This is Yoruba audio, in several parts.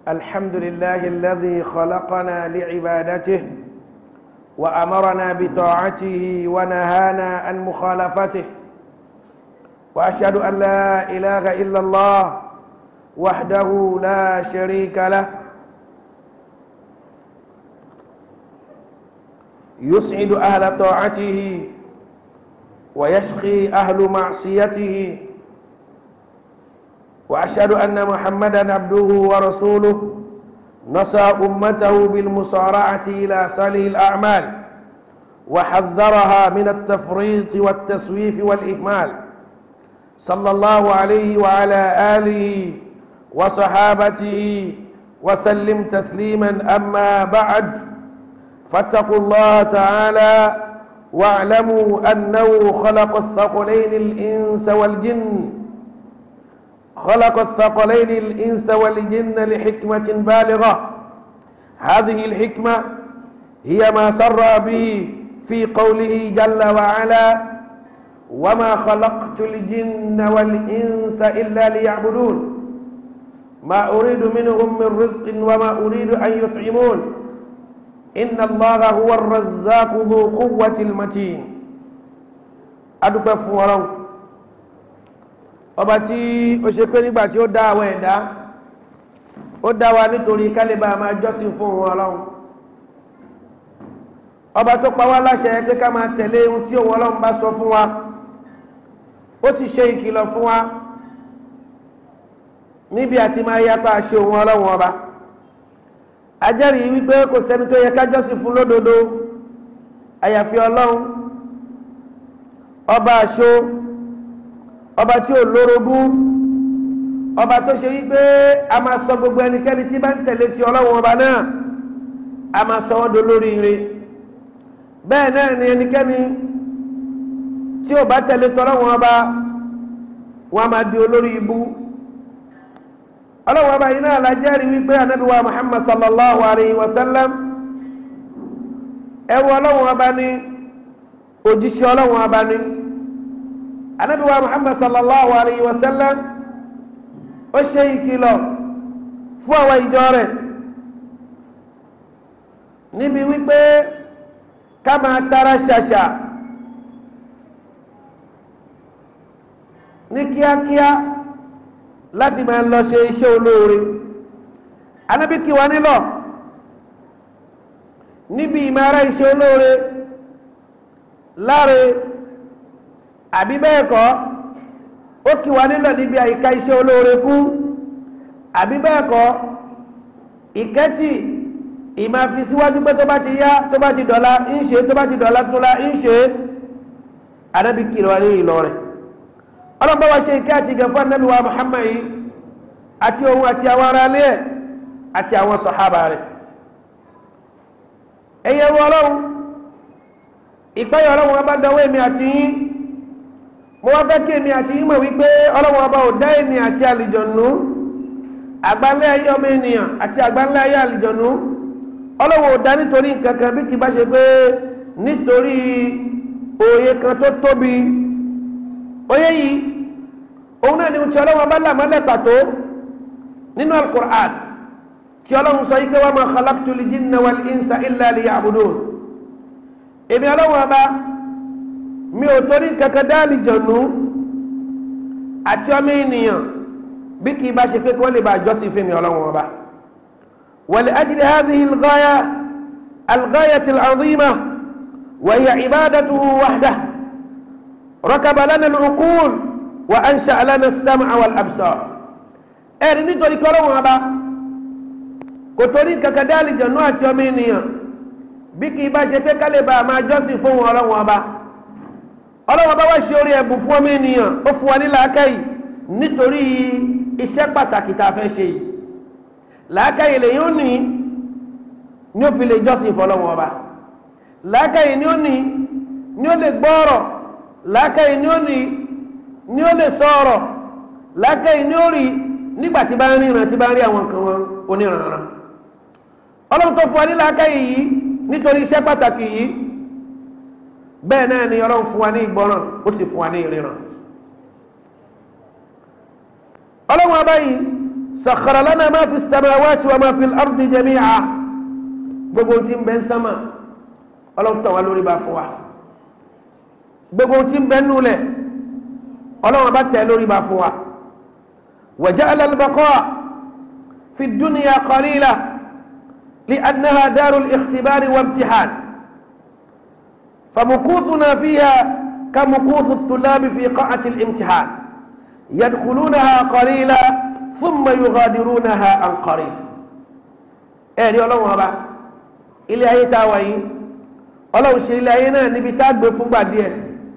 الحمد لله الذي خلقنا لعبادته وأمرنا بطاعته ونهانا عن مخالفته وأشهد أن لا إله إلا الله وحده لا شريك له يسعد أهل طاعته ويشقي أهل معصيته وأشهد أن محمدا عبده ورسوله نصى أمته بالمصارعة إلى صالح الأعمال وحذرها من التفريط والتسويف والإهمال صلى الله عليه وعلى آله وصحابته وسلم تسليما أما بعد فاتقوا الله تعالى واعلموا أنه خلق الثقلين الإنس والجن خلق الثقلين الإنس والجن لحكمة بالغة هذه الحكمة هي ما سر به في قوله جل وعلا وما خلقت الجن والإنس إلا ليعبدون ما أريد منهم من رزق وما أريد أن يطعمون إن الله هو الرزاق ذو قوة المتين أدوك فوران ọba tí ó ṣe pé nígbà tí ó dá àwọn ẹ̀dá ó dá wa nítorí kálíbà máa jọ́sìn fún òun ọlọ́run ọba tó pa wá láṣẹ pé ká máa tẹ̀lé ohun tí òun ọlọ́run bá sọ fún wa ó sì ṣe ìkìlọ̀ fún wa níbi àti máa yapa ṣe òun ọlọ́run ọba ajẹ́rìí wípé kò sẹ́ni tó yẹ ká jọ́sìn fún lódodo àyàfi ọlọ́run ọba àṣọ ọba tí ó lórogún ọba tó ṣe wípé a máa sọ gbogbo ẹnikẹ́ni tí bá ń tẹ̀lé ti ọlọ́run ọba náà a máa sọ wọ́n dolórí ire bẹ́ẹ̀ náà ni ẹnikẹ́ni tí ó bá tẹ̀lé tọ́lọ́run ọba wọn a máa di olórí ibú ọlọ́run ọba yìí náà la jẹ́rìí wípé anábíwá muhammad sallallahu alayhi wa sallam ẹrú ọlọ́run ọba ní òjíṣẹ́ ọlọ́run ọba ní anabiwa muhammad sallallahu alayhi wa sallam ó ṣe ìkìlọ̀ fún àwọn ìjọ rẹ̀ níbi wípé ká máa tara ṣàṣà ní kíákíá láti máa lọ ṣe iṣẹ́ olóore anábí kí wa nílọ̀ níbi ìmára iṣẹ́ olóore láre àbí bẹ́ẹ̀ kọ́ ó kí wa nílọ̀ níbi àyíká iṣẹ́ olóore kú àbí bẹ́ẹ̀ kọ́ ìkẹ́tì ìmá fi síwájú pé tó bá ti yá tó bá ti dọ̀la ń ṣe tó bá ti dọ̀la tó la ń ṣe anábì kìlọ̀ wa ní ìlọ rẹ̀ ọlọ́pàá wa ṣe ìkẹ́ àti ìgẹ̀ fún anábì wa Muhammad yìí àti òun àti àwọn ará ilé ẹ̀ àti àwọn sọ̀hábà rẹ̀ ẹ̀yẹ wọ ọlọ́run ìpẹ́yọ̀ ọlọ́run ọba dọwọ́ èmi àti yín mo wá fẹ́ kí èmi àti yín mọ̀ wípé ọlọ́run ọba ò dá ènìyàn àti àlìjọ̀nú àgbálẹ̀ ayé ọmọ ènìyàn àti àgbálẹ̀ ayé àlìjọ̀nú ọlọ́run ò dá nítorí nǹkan kan bí kì bá ṣe pé nítorí òye kan tó tóbi òye yìí òun náà ni ti ọlọ́run ọba làmọ́lẹ̀ pàtó nínú alukur'an tí ọlọ́run sọ yìí pé wa ma khalaqtul jinna wal insa illa liya'budun èmi ọlọ́run ọba mi ò torí kankan dáàlì jọ̀nù àti ọmọ ènìyàn bí kì í bá ṣe pé kí wọ́n lè bá jọ́sìn fún mi ọlọ́run ọba wal ajli hadhihi al-ghaya al-ghayati al-azima wa hiya ibadatuhu wahdahu rakaba lana al-uqul wa ansha'a lana as-sam'a wal-absar ẹ̀rí nítorí kí ọlọ́run ọba kò torí kankan dáàlì jọ̀nù àti ọmọ ènìyàn bí kì í bá ṣe pé kálẹ̀ bá máa jọ́sìn fún ọlọ́run ọba ọlọ́wọ́ bá wá ṣe orí ẹ̀bùn fún ọmọ ènìyàn ó fún wa ní làákàyè nítorí iṣẹ́ pàtàkì tá a fẹ́ ṣe yìí làákàyè lè yóò ní ní ó fi lè jọ́sìn fọlọ́wọ́ ọba làákàyè ní ó ní ní ó lè gbọ́ọ̀rọ̀ làákàyè ní ó ní ní ó lè sọ̀rọ̀ làákàyè ní ó rí nígbà tí bá ń ríran tí bá ń rí àwọn nǹkan wọn oníranran ọlọ́run tó fún wa ní làákàyè yìí nítorí iṣẹ́ pàtàkì yìí bẹ́ẹ̀ náà ni ọlọ́run fún wa ní ìgbọ́ràn ó sì fún wa ní ìríran ọlọ́run ọba yìí sakhara lana ma fi samawati wa ma fi al-ardi jami'a gbogbo tí ń bẹ ń sánmà ọlọ́run tàn wá lórí bá fún wa gbogbo tí ń bẹ nulẹ̀ ọlọ́run bá tẹ̀ lórí bá fún wa wa ja'ala al-baqa' fi ad-dunya qalila li'annaha darul ikhtibari wa imtihan فمكوثنا فيها كمكوث الطلاب في قاعة الامتحان يدخلونها قليلا ثم يغادرونها عن قريب ẹ̀rí ọlọ́run ọba ilé ayé tá a wà yìí ọlọ́run ṣe ilé ayé náà níbi tá a gbé fúngbà díẹ̀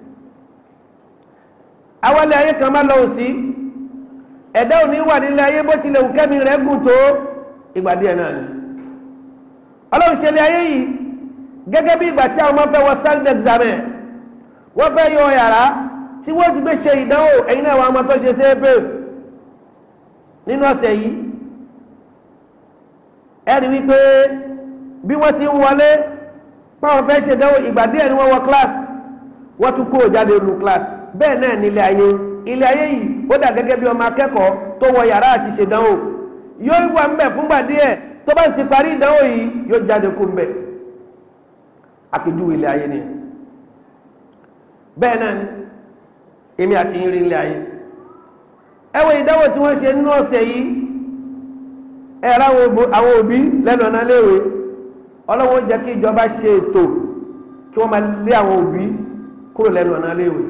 awálé ayé kan bá lọ́wọ́ sí ẹ̀dá òní wà nílé ayé bó tilẹ̀ òkẹ́mi rẹ̀ gùn tó ìgbà díẹ̀ náà ni ọlọ́run ṣe ilé ayé yìí gẹ́gẹ́ bí ìgbà tí àwọn ọmọ fẹ́ wọ stand examen wọ́n fẹ́ yọ yàrá tí wọ́n ti gbé ṣe ìdánwò ẹ̀yin náà wọ́n ọmọ tó ṣe sẹ́ẹ̀pẹ̀ nínú ọ̀sẹ̀ yìí ẹ̀rí wípé bí wọ́n ti ń wọlé páwọn fẹ́ ṣe ìdánwò ìgbà díẹ̀ ni wọ́n wọ class wọ́n tún kó jáde lu class bẹ́ẹ̀ náà ní ilé ayé ilé ayé yìí ó dà gẹ́gẹ́ bí ọmọ akẹ́kọ̀ọ́ tó wọ yàrá àti ṣe ìdánwò yóò wà ń bẹ̀ fúngbà díẹ̀ tó bá sì ti parí ìdánwò yìí yóò jáde kó ń bẹ̀ àpèjúwe ilé ayé ni bẹ́ẹ̀ náà ni èmi àti yín rí ilé ayé ẹ wo ìdánwò tí wọ́n ṣe nínú ọ̀sẹ̀ yìí ẹ̀rọ àwọn òbí lẹ́nu ọ̀nà léèwé ọlọ́wọ́ jẹ́ kí ìjọba ṣe ètò kí wọ́n máa lé àwọn òbí kúrò lẹ́nu ọ̀nà léèwé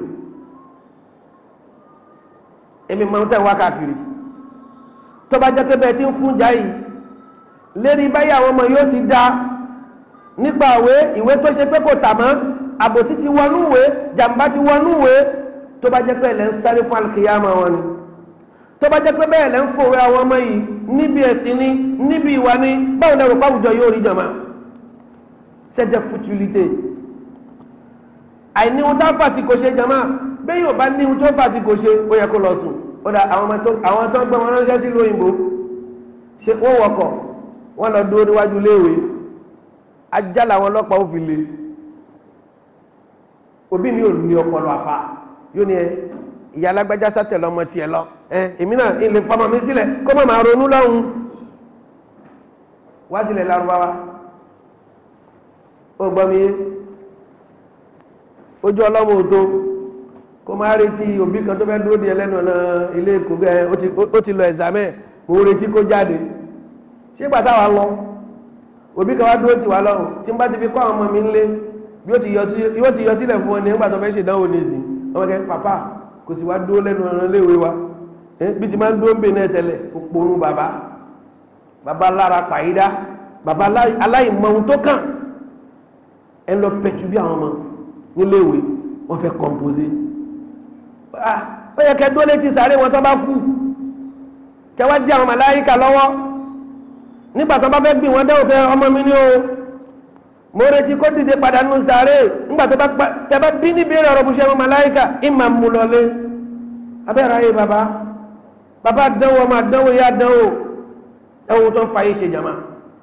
èmi máa ń tẹ̀ wá káàkiri tó bá jẹ́ pé bẹ́ẹ̀ tí ń fún jà yìí lérí báyìí àwọn ọmọ yóò ti dá nípa ìwé ìwé tó ṣe pé kò tà mọ́ àbòsí ti wọnú ìwé jàǹbá ti wọnú ìwé tó bá jẹ́ pé ẹ̀lẹ́ ń sáré fún alkiyama wọn ni tó bá jẹ́ pé bẹ́ẹ̀ lẹ́ ń fòwe àwọn ọmọ yìí níbi ẹ̀sìn ni níbi ìwà ni báwo lẹ́rù pàwùjọ yóò rí jàmá ṣẹ́jẹ́ futilité àìní ohun tó fàsìkò ṣe jàmá bẹ́ẹ̀ yóò bá ní ohun tó fàsìkò ṣe ó yẹ kó lọ sùn ó dà àwọn tó ń gbé wọn ránṣẹ́ sí lóyìnbó ṣe wọ́n wọkọ̀ wọ́n lọ dúró níwájú léèwé ajá làwọn ọlọ́pàá ó fi lè òbí mi ò ní ọpọlọ àfa yóò ní ẹ ìyá alágbájá sátẹ lọmọ tiẹ lọ ẹ èmi náà ilé fọmọ mi sílẹ̀ kó má máa ronú lọ́hùn wá sílẹ̀ lárúbáwá ó gbọ́ mi yé ojú ọlọ́mọ òtó kó máa retí òbí kan tó fẹ́ dúró di ẹlẹ́nu ọ̀nà ilé èkó gẹ́ ó ti lọ ẹ̀sàmẹ́ mo retí kó jáde ṣé gbàtà wà lọ òbí kan wá dúró tì wá lọ́rùn tí n bá ti fi kọ́ àwọn ọmọ mi ńlé bí ó ti yọ sílẹ̀ fún ọ ní nígbà tó fẹ́ ṣe ìdánwò ní ìsìn ọmọ kẹ́ pàpà kò sì wá dúró lẹ́nu ọ̀rọ̀ léèwé wa bí ti máa ń dúró ń bè náà tẹ́lẹ̀ kò ponú bàbá bàbá lára pàyídá bàbá aláìmọ ohun tó kàn ẹ lọ pẹ̀tù bí àwọn ọmọ níléèwé wọ́n fẹ́ kọ̀m̀pósé ó yẹ kẹ́ dúró létí sàárè wọn tó bá kú kẹ́ wá dí àwọn màláyíkà lọ́wọ́ nígbà tó bá fẹ́ gbìn wọ́n dẹ́wò fẹ́ ọmọ mi ní o mo retí kó dìde padà nù sàárè nígbà tó bá tẹ bá bí níbi èrè ọ̀rọ̀ bùṣẹ́ màláíkà ìmà mú lọlé abẹ́rẹ́ ayé bàbá bàbá dánwò ọmọ àdánwò yá dánwò ẹwù tó ń fa yìí ṣe jama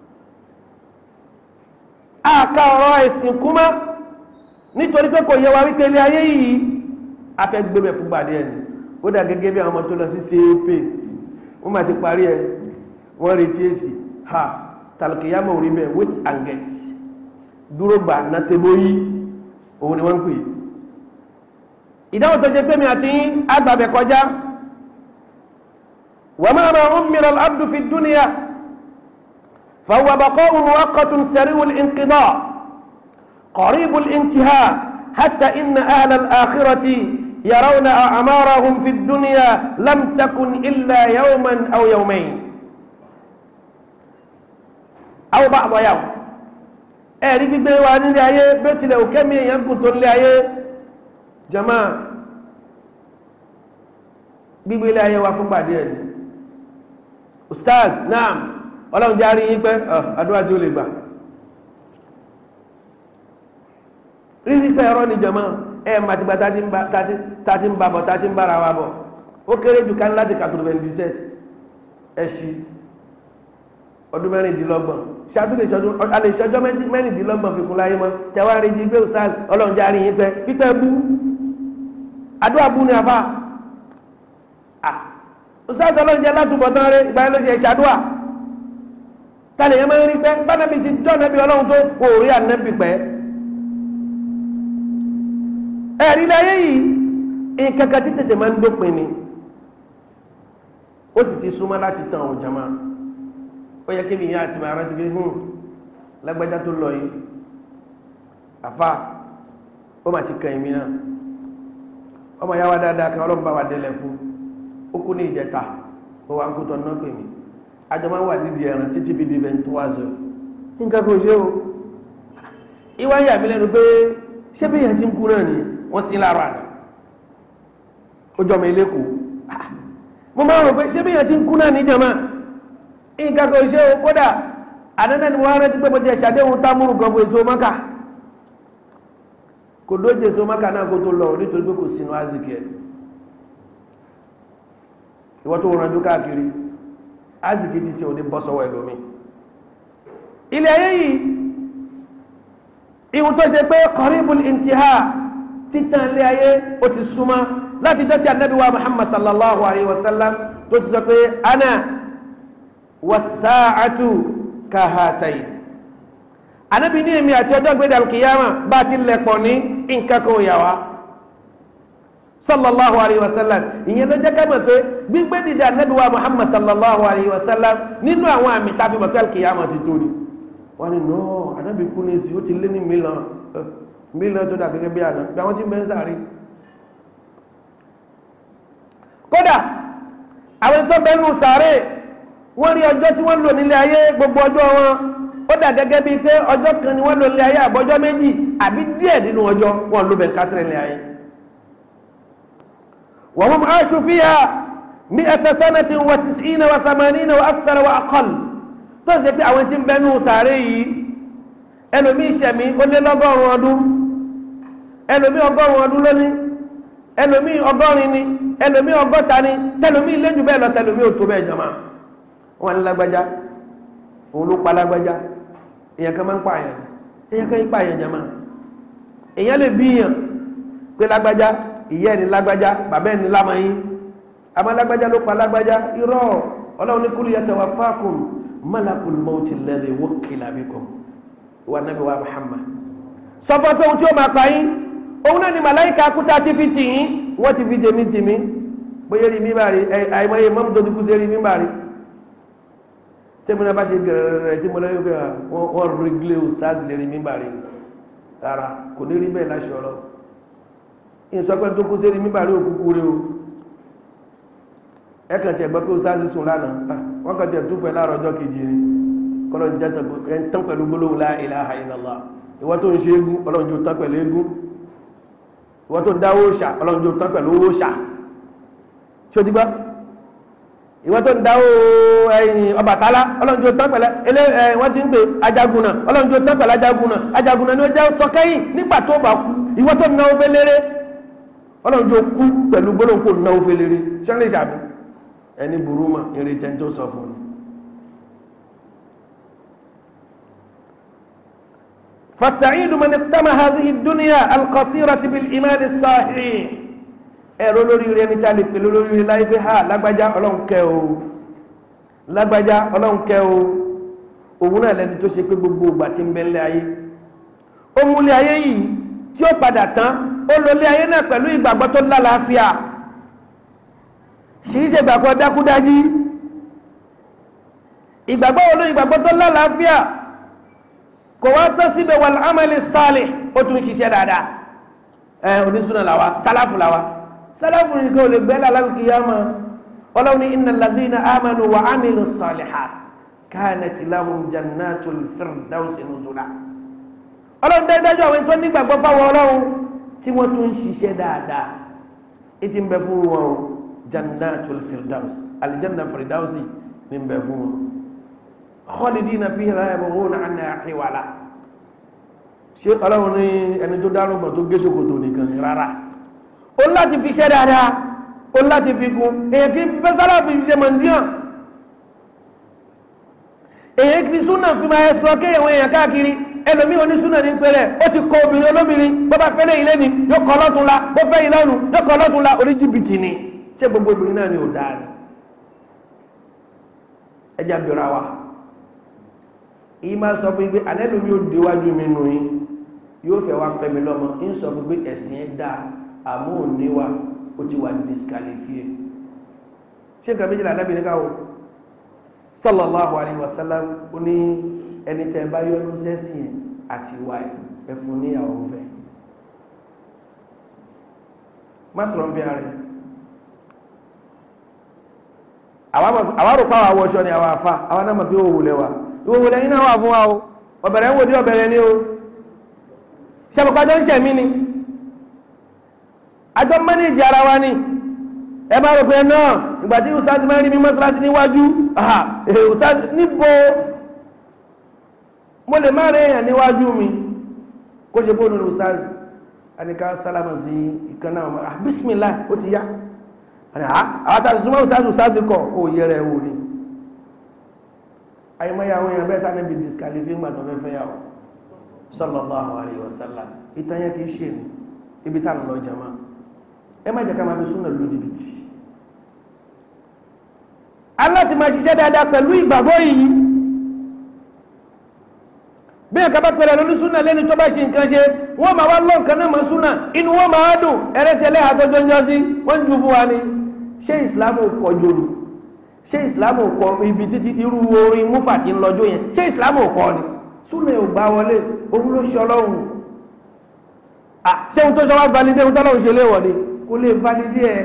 àka ọ̀rọ̀ ẹ̀sìn kúmá nítorí pé kò yẹ wa wípé ilé ayé yìí a fẹ́ gbébẹ̀ fún gbàdé ẹni ó dà gẹ́gẹ́ bí àwọn ọmọ tó lọ sí CAP wọ́n máa ti parí ẹ wọ́n retí èsì ha tàlùkìyàmọ̀ orí bẹ́ẹ̀ wait and get dúró gbà ná tebo yí òun ni wọ́n ń pè ìdáhùn tó ṣe pé mi àti agbàbẹ̀ kọjá wa ma ma ummira al-abdu fi dunya fa huwa baqa'un muwaqqatun sari'u al-inqida' qaribu al-intiha hatta inna ahla al-akhirati yarawna a'marahum fi dunya lam takun illa yawman aw yawmayn aw ba'da yawm ẹ̀rí gbígbé wa nílé ayé bí ó tilẹ̀ òkè mi èèyàn kù tó nílé ayé jama gbígbé ilé ayé wa fún gbàdé ẹ̀ ni ustaz naam ọlọ́run járí yín pé àdúrà tí ó lè gbà rírí pé ẹ̀rọ ni jama ẹ̀ màtìgbà tàti ń bá bọ̀ tàti ń bára wa bọ̀ ó kéré jù ká ní láti kàtó 27 ẹ̀ṣì ọdún mẹ́rìndínlọ́gbọ̀n ṣáàtúlẹ̀ ìṣọ́jú alẹ́ ìṣọ́jọ́ mẹ́rìndínlọ́gbọ̀n fi kún láyé mọ́ tẹwàá rí ti gbé ustaz ọlọ́run jẹ́ àríyìn pẹ́ pípẹ́ bú àdúrà bú ní afá òṣìṣẹ́ ọlọ́njẹ́ látúbọ̀tán rẹ̀ ìgbà yẹn ló ṣe ṣàdúà tálẹ̀ yẹn máa ń rí pẹ́ bánàbí ti jọ́ nẹ́bí ọlọ́run tó kò rí ànẹ́bí pẹ́ ẹ̀rí láyé yìí nǹkan kan tí tètè máa ń dópin ni ó sì ti súnmọ́ láti tàn ọ̀ jama ó yẹ kí mi yá àti màá rántí pé hùn lágbájá tó lọ yìí àfa ó mà ti kàn ìmí náà ọmọ yá wa dáadáa kan ọlọ́run bá wa délẹ̀ fún ó kú ní ìjẹta ó wà ń kú tọ́ náà pè mí àjọ máa wà nídìí ẹran títí fi di bẹ́ẹ̀ tó wá zọ nǹkan kò ṣe o ìwà ń yà mí lẹ́nu pé ṣé bí èèyàn ti ń kú náà ni wọ́n sí lára rẹ̀ ó jọ mi lẹ́kọ̀ọ́ mo máa rò pé ṣé bí èèyàn ti ń kú náà ní jama nǹkan kò ṣe o kódà àdáná ni wọ́n rántí pé mo ti ṣàdéhùn támúrù kan fún ètò mọ́kà kò dóje so mọ́kà náà kó tó lọ nítorí pé kò sínú azikì ẹ̀ ìwọ́n tó rànjú káàkiri azikì ti tí ò ní bọ́ sọ́wọ́ ẹlòmí ilẹ̀ ayé yìí ihun tó ṣe pé qaribul intiha títàn ilé ayé ó ti súnmọ́ láti dọ́tí ànábì wa muhammad sallallahu alayhi wa sallam tó ti sọ pé ana wasaa'atu kahatayi ànábì ní èmi àti ọjọ́ gbéra kìyàmà bá ti lẹ̀pọ̀ ní nǹkan kan yà wá sallallahu alayhi wa sallam ìyẹn ló jẹ́ ká mọ̀ pé gbígbé dìde ànábì wa muhammad sallallahu alayhi wa sallam nínú àwọn àmì tá a fi mọ̀ pé kìyàmà ti tó ni wọ́n ní nọ́ ànábì kú ní sí ó ti lé ní mílíọ̀n mílíọ̀n tó dà gẹ́gẹ́ bí àná bí àwọn tí ń bẹ́ ń sáré kódà àwọn tó bẹ́nu sáré wọ́n rí ọjọ́ tí wọ́n lò nílé ayé gbogbo ọjọ́ wọn ó dà gẹ́gẹ́ bíi pé ọjọ́ kan ni wọ́n lò nílé ayé àbọ́jọ́ méjì àbí díẹ̀ nínú ọjọ́ wọn ló bẹ̀ kátìrì nílé ayé wa hum aashu fiha mi'ata sanatin wa tis'ina wa thamanina wa akthara wa aqall tó ṣe pé àwọn tí ń bẹnu sàárè yìí ẹlòmí ìṣẹ̀mí ó lé lọ́gọ́rùn ọdún ẹlòmí ọgọ́rùn ọdún lónìí ẹlòmí ọgọ́rin ni ẹlòmí ọgọ́ta ni tẹlòmí lẹ́jù bẹ́ẹ̀ lọ tẹlòmí ò tó bẹ́ẹ̀ jọmọ́ wọn ní lágbájá òun ló pa lágbájá èèyàn kan máa ń pààyàn èèyàn kan ń pààyàn jọmọ́ èèyàn lè bíyàn pé lágbájá ìyá ẹni lágbájá bàbá ẹni lámọyín àmọ́ lágbájá ló pa lágbájá irọ́ ọlọ́run ní kúlù yatawaffakum malakul mawti alladhi wukkila bikum wa nabi wa muhammad sọ fún pé ohun tí ó máa pa yín òun náà ni màláìka kúta ti fi tì yín wọ́n ti fi tèmi tì mí bóyá rí mímbà rí àìmọye mọ́mú tó ti kú sí rí mímbà rí tí mo náà bá ṣe gẹ̀rẹ̀rẹ̀ tí mo lẹ́yìn pé wọ́n rí glé stars lè rí mímbà rí rárá kò ní rí bẹ́ẹ̀ láṣọ ọ̀rọ̀ ìsọpẹ́ tó kú sí rí mímbà rí òkúkú rí o ẹkàn tí ẹgbẹ́ pé ó sáàsì sùn lánàá wọ́n kàn tí ẹ̀ túfẹ́ láàrọ̀ ọjọ́ kejì rí kọ́lọ̀ jẹ́ tán pẹ̀lú gbólóhùn la ilaha illallah ìwọ tó ń ṣe égún ọlọ́run jò tán pẹ̀lú égún ìwọ tó ń dá òòṣà ọlọ́run jò tán pẹ̀lú òòṣà ṣé o ti gbọ́ ìwọ tó ń dá ẹ̀yìn Ọbàtálá ọlọ́run jò tán pẹ̀lú ilé ẹ̀ wọ́n ti ń pè Ajagunna ọlọ́run jò tán pẹ̀lú Ajagunna Ajagunna ni ó jẹ́ sọkẹ́yìn nígbà tó bá kú ìwọ tó náwó fẹ́ léré ọlọ́run jò kú pẹ̀lú gbólóhùn kò náwó fẹ́ léré ṣẹ́ńlẹ̀ ṣàbí ẹni burú mà ìrètẹ́ tó sọ fún un فالسعيد من اقتم هذه الدنيا القصيرة بالإيمان الصحيح ẹ̀rọ lórí rẹ̀ ní tàbí pẹ̀lú lórí rẹ̀ láì pé ha lágbájá ọlọ́run kẹ́ o lágbájá ọlọ́run kẹ́ o òun náà lẹni tó ṣe pé gbogbo ìgbà tí ń bẹ lé ayé ó mú lé ayé yìí tí ó padà tán ó lò lé ayé náà pẹ̀lú ìgbàgbọ́ tó lálàáfíà ṣì í ṣe ìgbàgbọ́ dákúdájí ìgbàgbọ́ wo ló ìgbàgbọ́ tó lálàáfíà kò wá tán síbẹ̀ wal amali salih ó tún ṣiṣẹ́ dáadáa ẹ onísùnà làwa sálàfù làwa sálàfù nìkan ò lè gbẹ́ lálàkìyàmà ọlọ́run ní innal ladhina amanu wa amilu salihat kanat lahum jannatul firdausi nuzula ọlọ́run dájú àwọn tó nígbàgbọ́ fáwọn ọlọ́run tí wọ́n tún ṣiṣẹ́ dáadáa ìtì ń bẹ fún wọn o jannatul firdaus aljanna firdausi ní ń bẹ fún wọn khalidina fiha la yabghuna anha hiwala ṣé ọlọ́run ní ẹni tó dárúgbọ̀n tó gé ṣòkòtò nìkan ni rárá ó láti fi ṣẹ́ dáadáa ó láti fi kún èyàn kí fẹ́ sára fi ṣe mọ̀ndíàn èyàn kí súnà fi máa ẹ̀sùn kí àwọn èèyàn káàkiri ẹlòmí onísúnà ní pẹ̀lẹ́ ó ti kọ obìnrin olóbìnrin bó bá fẹ́lẹ̀ ilé ni yóò kọ lọ́tún la bó fẹ́ ilé ọ̀run yóò kọ lọ́tún la orí jìbìtì ni ṣé gbogbo obìnrin náà ni ò dáa ni ẹjá bẹ̀rẹ̀ wa ìyí máa sọ fún pé anẹ́lùmí ò déwájú mi nù yín yóò fẹ́ wá fẹ́mi lọ́mọ ń sọ fún pé ẹ̀sìn ẹ̀ dáa àmọ́ òní wa ó ti wà disqualifie ṣé nǹkan méjìlá anábìnrin káwọ́ sallallahu alaihi wasallam ó ní ẹni tẹ́ bá yọ́nú sẹ́sì yẹn àti ìwà ẹ̀ ẹfún níyàwó fẹ́ má tọrọ bí ara àwárò pàwà wọṣọ ni àwọn àfá àwọn náà mọ̀ pé òwò lẹ́wà ìwòwò lẹ́yìn náà wà fún wa o ọ̀bẹ̀rẹ̀ ń wò dí ọ̀bẹ̀rẹ̀ ní o ṣẹ́bùkájọ́ ń ṣẹ̀mí ni àjọ mẹ́nìjì ara wa ni ẹ bá rò pé náà ìgbà tí ustaz máa rí mi mọ́sálásí níwájú ustaz níbo mo lè má rí èèyàn níwájú mi kó ṣe bóòlù ustaz àníká sálámà sí ìkaná ọmọ bismillah ó ti yá àwọn tàbí súnmọ́ ustaz ustaz kọ̀ ó yẹ rẹ̀ wò ni àyímọ́yà àwọn èèyàn bẹ́ẹ̀ tánà bí disqualify ń gbàtọ̀ fẹ́fẹ́ yà sallallahu alaihi wasallam ìtanyẹ kìí ṣe ní ibi tánà lọ jama ẹ má jẹ́ ká máa fi súnà lójú jìbìtì aláti máa ṣiṣẹ́ dáadáa pẹ̀lú ìgbàgbọ́ yìí bí ẹ̀ka bá pẹ̀lẹ̀ lórí súnà lẹ́ni tó bá ṣe nǹkan ṣe wọ́n máa wá lọ́nkan náà mọ́ súnà inú wọ́n máa dùn ẹrẹ́tẹ̀lẹ́ àtọ́jọ́ ń jọ sí wọ́n jù fún wa ni ṣé ìsìlámù kọ jòlù ṣé ìsìlámù kọ ibi títí irú orin múfà tí ń lọ́jọ́ yẹn ṣé ìsìlámù kọ ni súnà ò gbá wọlé òun ló ṣe ọlọ́run ṣé ohun tó ṣe wá validé ohun tọ́lọ́run ṣe léwọ̀ ni kò lè validé ẹ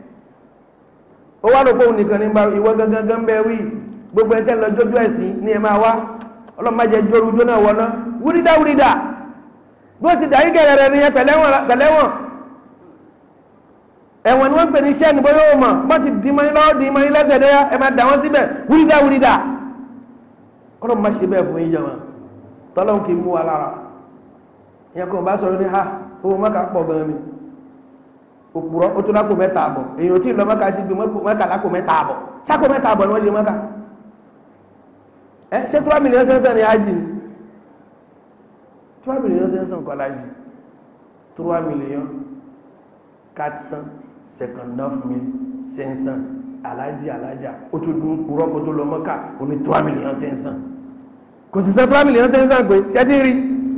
ó wá lóko òun nìkan nígbà ìwọ gangan bẹ wí gbogbo ẹ̀ tẹ́ lọ jójú ẹ̀sìn ní ẹ máa wá ọlọ́mọdé jóru jóná wọná wúrídà wúrídà bí ó ti dàí gẹ̀rẹ̀ rẹ̀ nìyẹn pẹ̀lẹ́wọ̀n ẹ̀wọ̀n ni wọ́n pè ní iṣẹ́ ní bóyá ó mọ̀ wọ́n ti dì mọ́ni lọ́wọ́ dì mọ́ni lẹ́sẹ̀ dẹ́yà ẹ máa dà wọ́n síbẹ̀ wúrídà wúrídà kọ́lọ́ má ṣe bẹ́ẹ̀ fún yín jẹun tọ́lọ́hún kì í mú wa lára ìyẹn kò bá sọ̀rọ̀ ní ha owó mọ́ka pọ̀ gan ni òpùrọ̀ ó tó lápò mẹ́ta àbọ̀ èèyàn tí ì lọ mọ́ka ti gbé mọ́ka lápò mẹ́ta àbọ̀ sápò mẹ́ta àbọ̀ ni wọ́n ṣe mọ́ka ẹ ṣé trois millions cinq cent ni ájì ni trois millions cinq cent kọ́ lájì trois millions quatre cent cinquante-neuf mille cinq cent alájì alájà ó tó dún kúrọ́ kó tó lọ mọ́ká ó ní trois millions cinq cent kò sì sẹ́ trois millions cinq cent pé ṣẹ́ ti rí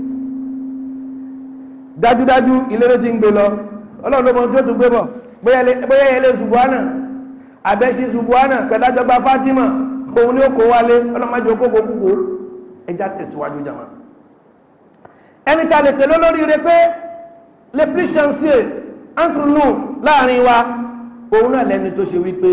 dájúdájú ilé ló ti ń gbé lọ ọlọ́run ló mọ tó tó gbé bọ̀ bóyá ẹlẹ́ ṣùgbọ́nà àbẹ́ṣe ṣùgbọ́nà pẹ̀lájọba Fátímà òun ni ó kó wálé ọlọ́mọdé okókó kúkó ẹjá tẹ̀síwájú jàmá ẹni ta lè pèlú lórí rẹ pé le plus chanceux entre nous láàrin wa òun náà lẹni tó ṣe wípé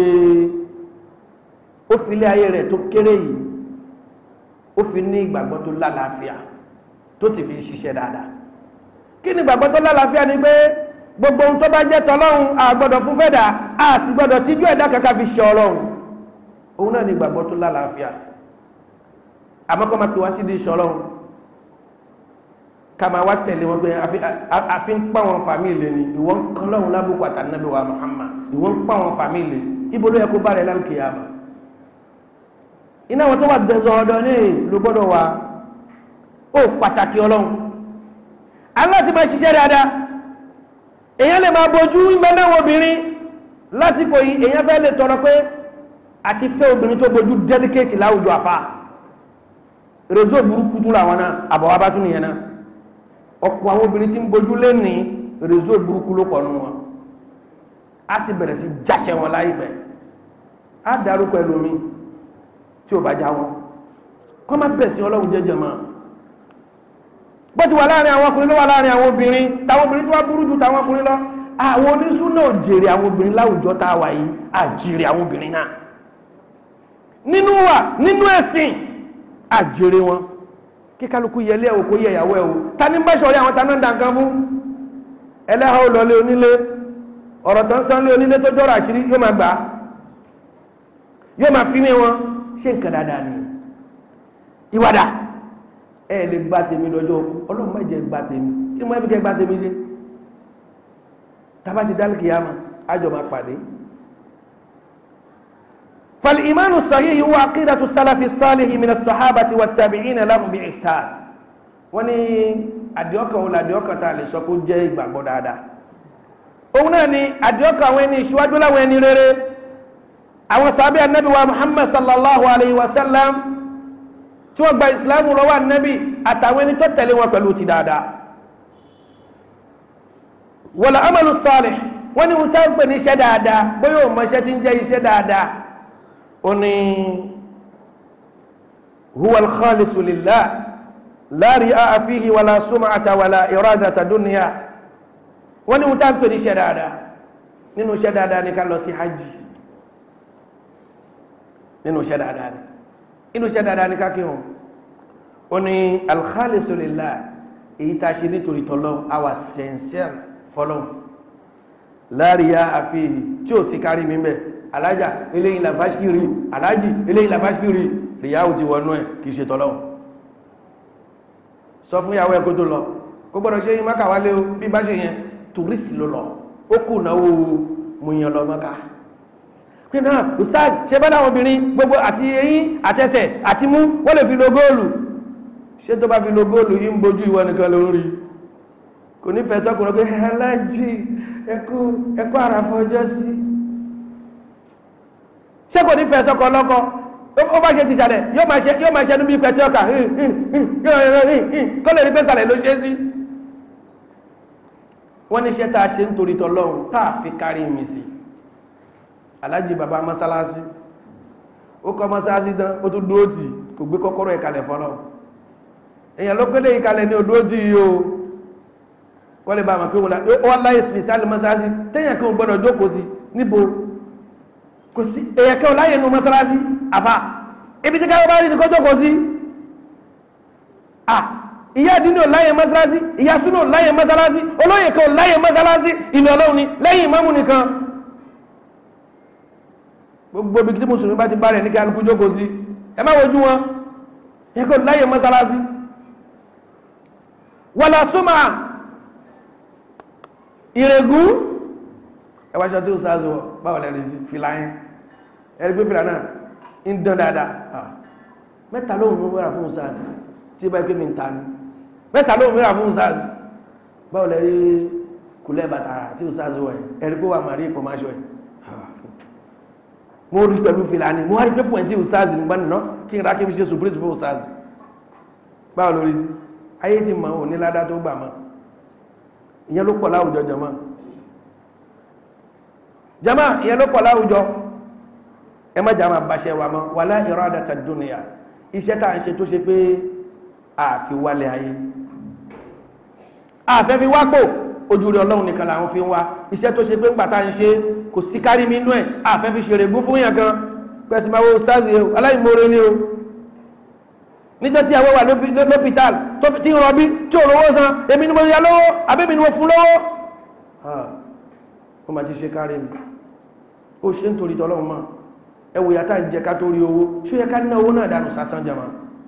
ó fi ilé ayé rẹ̀ tó kéré yìí ó fi ní ìgbàgbọ́ tó lálàáfíà tó sì fi ń ṣiṣẹ́ dáadáa kí ni ìgbàgbọ́ tó lálàáfíà ni pé gbogbo ohun tó bá jẹ́ tọlọ́run a gbọ́dọ̀ fún fẹ́dà a sì gbọ́dọ̀ tíjú ẹ̀dá kankan fi ṣe ọlọ́run òun náà ni ìgbàgbọ́ tó lálàáfíà àmọ́kọ́ máa pè wá sí di ṣe ọlọ́run ká máa wá tẹ̀lé wọn pé àfi ń pa wọn fàmílì ni ìwọ ń kan lọ́run lábùkù àtànábì wa Muhammad ìwọ ń pa wọn fàmílì ibo ló yẹ kó bá rẹ̀ lálùkìyàmà iná wọn tó wà dẹ̀zọ̀ ọ̀dọ̀ ní ló gbọ́dọ̀ wá ó pàtàkì ọlọ́run aláti máa ṣiṣẹ́ dáadáa èèyàn lè máa bojú ìgbẹ́lẹ́wọ̀n obìnrin lásìkò yìí èèyàn fẹ́ lè tọrọ pé àti fẹ́ obìnrin tó bojú dedicate láwùjọ àfá rezo burúkú tún làwọn náà àbọ̀wá bá tún nìyẹn náà ọ̀pọ̀ àwọn obìnrin tí ń bojú lé ní rezo burúkú ló pọ̀ nù wọn a sì bẹ̀rẹ̀ sí jáṣẹ wọn láìpẹ́ á dárúkọ ẹlòmí tí ò bá já wọn kọ́ má bẹ̀ sí ọlọ́run jẹ́jẹ́ mọ́ bó ti wà láàrin àwọn ọkùnrin ló wà láàrin àwọn obìnrin táwọn obìnrin tó wá burú ju táwọn ọkùnrin lọ àwọn onísúná ò jèrè àwọn obìnrin láwùjọ tá a wà yìí à jèrè àwọn obìnrin náà nínú wà nínú ẹ̀sìn à jèrè wọn kí kálukú yẹlé ẹ̀wò kó yẹ ìyàwó ẹ̀wò ta ní bá ṣọ̀rí àwọn taná dànkan fún ẹlẹ́hà ó lọlé onílé ọ̀rọ̀ tán sán lé onílé tó jọ́rọ̀ àṣírí yóò máa gbà yóò máa fi ní wọn ṣé nǹkan dáadáa ni ìwádà ẹ lè gba tèmi lọ́jọ́ òkú ọlọ́run má jẹ́ gba tèmi kí ni mo fi kẹ́ gba tèmi ṣe tábà ti dálìkì yá ma àjọ máa pàdé فالإيمان الصحيح هو عقيدة السلف الصالح من الصحابة والتابعين لهم بإحسان wọ́n ní àdìọ́kàn òun làdìọ́kàn tá a lè sọ kó jẹ́ ìgbàgbọ́ dáadáa òun náà ni àdìọ́kàn àwọn ẹni ìṣíwájú láwọn ẹni rere àwọn sàbí annabi wa muhammad sallallahu alayhi wa sallam tí wọ́n gba ìsìlámù lọ́wọ́ annabi àtàwọn ẹni tó tẹ̀lé wọn pẹ̀lú ti dáadáa wala amalu salih wọ́n ní wọ́n tá ń pè ní iṣẹ́ dáadáa bóyá o mọ̀ iṣẹ́ tí ń jẹ́ iṣẹ́ dáadáa ó ní huwa al-khalisu lillah la ri'a fihi wala sum'ata wala iradata dunya wọ́n ní wọ́n tá ń pè ní iṣẹ́ dáadáa nínú iṣẹ́ dáadáa ní ká lọ sí hajj nínú iṣẹ́ dáadáa ní inú iṣẹ́ dáadáa ní ká kírun ó ní al-khalisu lillah èyí tá a ṣe nítorí tọ́lọ́ àwa sincere fọlọ́n láàríyá àfihì tí ó sì kárí mímẹ́ alájà eléyìn làbáṣkìrí alájì eléyìn làbáṣkìrí ríyáwó ti wọnú ẹ̀ kìí ṣe tọ́lọ́ sọ fún ìyàwó ẹkó tó lọ kó gbọ́dọ̀ ṣe yín máka wálé o bí bá ṣe yẹn tùrísì ló lọ ó kù náwó múyàn lọ mọ́ká pé náà ustaz ṣe bá dáwọn obìnrin gbogbo àti eyín àtẹsẹ̀ àti mú wọ́n lè fi lo góòlù ṣé tó bá fi lo góòlù yìí ń bojú ìwọ nìkan lórí kò ní fẹ́ sọ́kùnrin pé alájì ẹkú ẹkú àràfọ́jọ́ sí ṣé kò ní fẹ́ sọ́kọ̀ lọ́kọ́ ó bá ṣe ti ṣàlẹ̀ yóò máa ṣe yóò máa ṣe níbi pẹ̀tẹ́ ọkà kó lè rí pé ṣàlẹ̀ ló ṣe sí wọ́n ní iṣẹ́ tá a ṣe nítorí tọlọ́run tá a fi kárí mi sí alájì bàbá mọ́sálásí ó kọ́ mọ́sálásí tán ó tún dúró tì kò gbé kọ́kọ́rọ́ ìkalẹ̀ fọ́lọ́ èèyàn ló gbélé ìkalẹ̀ ní odúró tì yìí o wọ́n lè bá àmà pé wọ́n láyé spesiali mọ́sálásí tẹ́yàn kan gbọ́dọ̀ jókòó sí níbo kò sí èyàn kan láyé nù mọ́sálásí àfà ibi tí káwọ́ bá rí ní kó jókòó sí à ìyá àdínú láyé mọ́sálásí ìyá súnú láyé mọ́sálásí olóyè kan láyé mọ́sálásí ìlú ọlọ́run ni lẹ́yìn ìmámù nìkan gbogbo ibi tí mùsùlùmí bá ti bá rẹ̀ ní kálukú jókòó sí ẹ má wojú wọn ìyá kan láyé mọ́sálásí wàlá súnmọ́ ìrègún ẹwàṣọ tí ó sáàzọ báwọn lẹ́rìí sí fìlà yẹn ẹ̀rí pé fìlà náà ń dán dáadáa mẹ́ta lóhun mú mẹ́ra fún sáàzì tí bá pé mi ń ta ní mẹ́ta lóhun mẹ́ra fún sáàzì báwọn lẹ́rí kùlẹ̀ bàtà tí ó sáàzọ ẹ̀ ẹ̀rí pé wà máa rí ìpọ̀ máa ṣọ ẹ̀ mo rí pẹ̀lú fìlà ní mo wá rí pé pọ̀ tí ó sáàzì nígbà nìna kí n rá kí n ṣe surprise fún sáàzì báwọn lórí sí ayé ti mọ̀ ò ní ládá tó gbà mọ́ ìyẹn ló pọ̀ láwùjọ jama jama ìyẹn ló pọ̀ láwùjọ ẹ má jama bàṣẹ wa mọ́ wala iradata dunya iṣẹ́ tá à ń ṣe tó ṣe pé àfi wálé ayé àfẹ́ fi wápò ojú rí ọlọ́run nìkan làwọn fi ń wá iṣẹ́ tó ṣe pé ńgbà tá à ń ṣe kò sí kárí mi inú ẹ̀ àfẹ́ fi ṣèrè gún fún yàn kan pẹ̀sì máa wo stars yìí aláìmoore ni o níjọ́ tí àwọn wà lópítàl tó fi tí ń rọbí tí ò rówó san èmi ni mo ya lówó àbẹ́mi ni mo fún lówó ó ma ti ṣe kárí mi ó ṣe ń torí tọ́lọ́run mọ́ ẹwò yàtà ń jẹ ká tó rí owó ṣó yẹ ká ní owó náà dànù sásán jama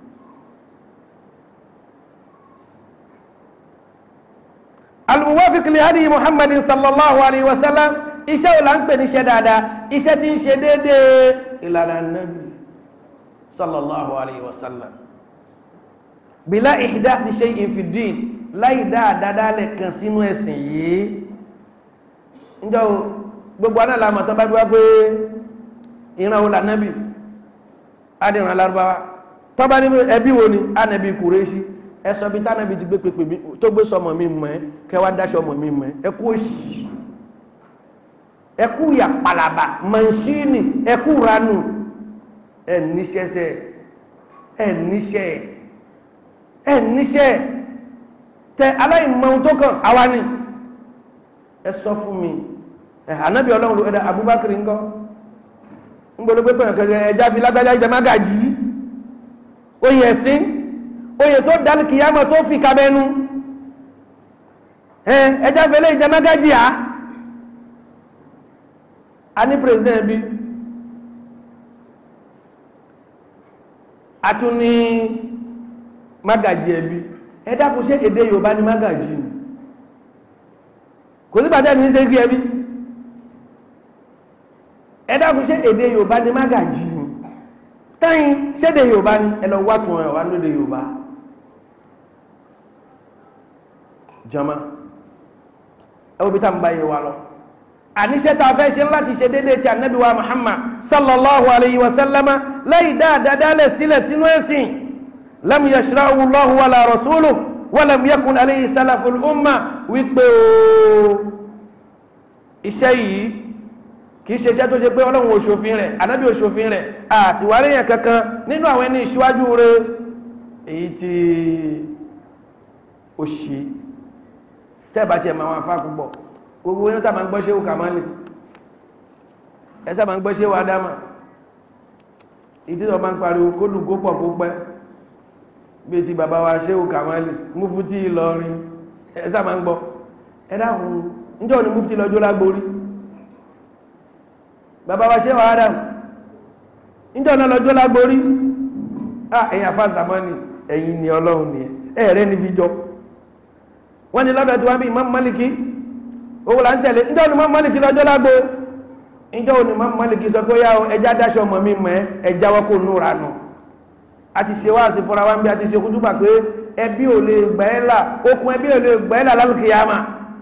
al-muwafiq li hadi muhammadin sallallahu alaihi wasallam iṣẹ́ ò là ń pè ní iṣẹ́ dáadáa iṣẹ́ tí ń ṣe déédéé ìlànà nabi sallallahu alaihi wasallam bila ihdathi shay'in fi din láì dáadáa lè kàn sínú ẹ̀sìn yìí ǹjọ́ gbogbo aná làmọ̀ tó bá gbá pé ìran wo lànàbì adìran alárúbáwá tó bá ní ẹbí wo ni ànàbì kùrẹ́ṣí ẹsọ bí tánàbì ti gbé pèpè tó gbé sọmọ mi mọ̀ ẹ́ kẹwàá dáṣọ ọmọ mi mọ̀ ẹ́ ẹkú òṣì ẹkú yà pàlàbà mọ̀ṣíìnì ẹkú ranù ẹ̀ níṣẹ́sẹ́ ẹ̀ níṣẹ́ ẹ̀ níṣẹ́ tẹ aláìmọ̀ tó kàn àwa ni ẹ sọ fún mi ẹ ànábì ọlọ́run ló ẹ̀dá abubakar ńkọ́ ń gbọ́dọ̀ pé pẹ̀lú kẹ̀kẹ́ ẹja fi lágbájá jẹ má gàjí oyè ẹ̀sìn oyè tó dálì kìyàmọ̀ tó fi kabẹ́nu ẹ ẹja fẹlẹ́ ìjẹ má gàjí à a ní president bí a tún ní mágàjí ẹbí ẹ dákun ṣé èdè yorùbá ní mágàjí ni kò sí bàtẹ́ ní ṣe kí ẹbí ẹ dákun ṣé èdè yorùbá ní mágàjí ni tẹ́yìn ṣédè yorùbá ní ẹ lọ wá tún ẹ̀ wá lóde yorùbá jama ẹ wo bí tá n bá yé wa lọ àníṣẹ́ tá a fẹ́ ṣe láti ṣe déédéé ti ànábì wa muhammad sallallahu alayhi wa sallama lẹ́yìn dáadáa dálẹ̀ sílẹ̀ sínú ẹ̀sìn lam yashra'u Allahu wala rasuluhu wa lam yakun alayhi salaful umma wípé o iṣẹ́ yìí kì í ṣe iṣẹ́ tó ṣe pé ọlọ́run òṣòfin rẹ̀ ànábì òṣòfin rẹ̀ àṣìwárí yẹn kankan nínú àwọn ẹni ìṣíwájú rẹ̀ èyí tí ó ṣe tẹ́ẹ̀bá tiẹ̀ máa wọn afá púpọ̀ gbogbo yẹn sábà ń gbọ́ ṣéwù kàmálì ẹ sábà ń gbọ́ ṣéwù ádámà ìdí tó máa ń pariwo kó dùn kó pọ̀ kó pẹ́ bí ti bàbá wa ṣéwù kàmálì mufti Ìlọrin ẹ sábà ń gbọ́ ẹ dáhùn níjọ́ ni mufti lọ́jọ́ lágbórí bàbá wa ṣéwù ádámà níjọ́ náà lọ́jọ́ lágbórí ah ẹ̀yin afá zamani ẹ̀yin ni ọlọ́run ni ẹ̀rẹ́ ni fi jọ wọ́n ni lọ́dọ̀ tí wọ́n bí Imam Maliki owó là ń tẹ̀lé ǹjẹ́ òní Imam Maliki lọ́jọ́ lágbo ǹjẹ́ òní Imam Maliki sọ pé ó yá o ẹja dáṣọ ọmọ mi mọ́ ẹ ẹja wọ́n kò núra nù a ti ṣe wáàsí fúnra wa ń bí a ti ṣe kútúbà pé ẹbí ò lè gbà ẹ́ là okùn ẹbí ò lè gbà ẹ́ là lálùkìyàmà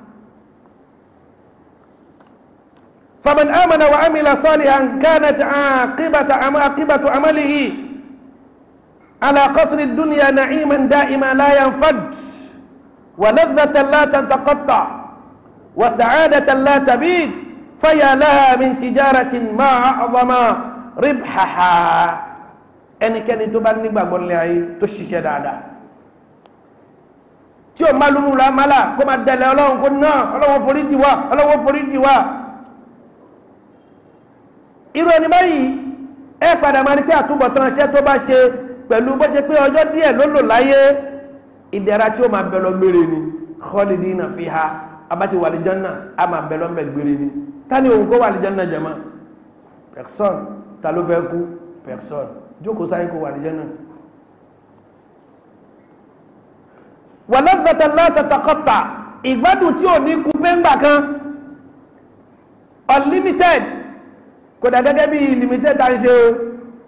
faman amana wa amila salihan kanat aqibata aqibatu amalihi ala qasri dunya na'iman da'ima la yanfad wa ladhatan la tantaqatta wa sa'adatan la tabid faya laha min tijaratin ma a'zama ribhaha ẹnikẹ́ni tó bá nígbàgbọ́ nílé ayé tó ṣiṣẹ́ dáadáa tí o máa lúmú ra mọ́lá kó máa dẹ̀lẹ̀ ọlọ́run kó náà ọlọ́wọ́ forí jì wá ọlọ́wọ́ forí jì wá irú ẹni báyìí ẹ padà máa ní pé àtúbọ̀tán iṣẹ́ tó bá ṣe pẹ̀lú bó ṣe pé ọjọ́ díẹ̀ ló lò láyé ìdẹ̀ra tí ó máa bẹ̀ lọ gbére ni khalidina fiha abáti wà lìjánná a máa bẹ̀ lọ bẹ̀ gbére ni ta ni òun kó wà lìjánná jama person ta ló fẹ́ kú person jókòó sáyé kó wà lìjánná wà lọ́gbẹ̀tẹ̀ látàtàkọ́ta ìgbádùn tí ò ní kú pẹ́ngbà kan unlimited kò dà gẹ́gẹ́ bí limited ta ń ṣe o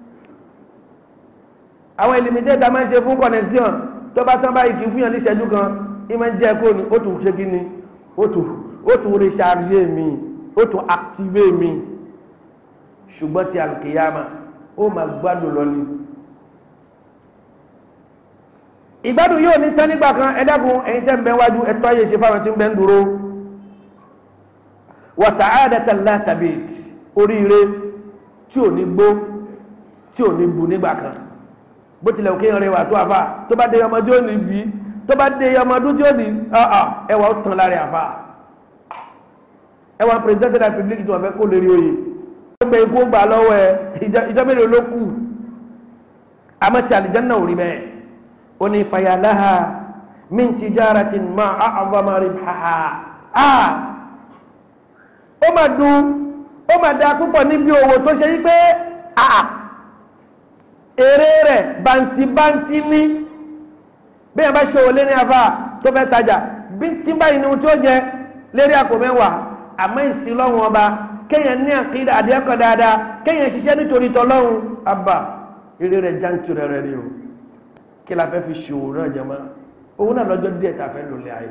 àwọn limited ta máa ń ṣe fún connection tó bá tán báyìí kì í fún yàn ní ìṣẹ́jú kan ìmọ̀ ń jẹ́ kó ní ó tún ṣe kí ni ó tún recharge mi ó tún active mi ṣùgbọ́n ti alkiyama ó máa gbádùn lọ ni ìgbádùn yóò ní tán nígbà kan ẹ̀dàkùn ẹ̀yin tẹ́ ń bẹ wájú ẹ̀tọ́ ayé ṣe fáwọn tí ń bẹ ń dúró wa sa'adatan la tabid oríire tí ò ní gbó tí ò ní bu nígbà kan bó tilẹ̀ òkè rẹ̀ wà tó àfà tó bá dé ọmọ tí ó ní bí tó bá dé ọmọ ọdún tí ó ní ẹwà ó tàn lára àfà ẹwà president of the republic tí wọ́n fẹ́ kó lérí oyè ó gbé ikú gbà lọ́wọ́ ẹ ìjọ mélòó ló kù àmọ́ ti àlìjánná ò rí bẹ́ẹ̀ ó ní fayalaha min tijaratin ma a'zama ribhaha ah ó máa dùn ó máa da púpọ̀ níbi òwò tó ṣe yí pé àà èrè rẹ̀ bàǹtìbàǹtì ní bí ẹ bá ṣe òwò lé ní afá tó fẹ́ tajà bí tí báyìí ni ohun tí ó jẹ lérí àpò mẹ́wàá àmọ́ ìsìn lọ́hùn ọba kéèyàn ní àkídà àdéhùn dáadáa kéèyàn ṣiṣẹ́ nítorí tọ́lọ́hùn àbà èrè rẹ̀ jáǹtù rẹ̀ rẹ̀ rí o kí la fẹ́ fi ṣòwò náà jẹ́ mọ́ owó náà lọ́jọ́ díẹ̀ tá a fẹ́ lòlẹ̀ ayé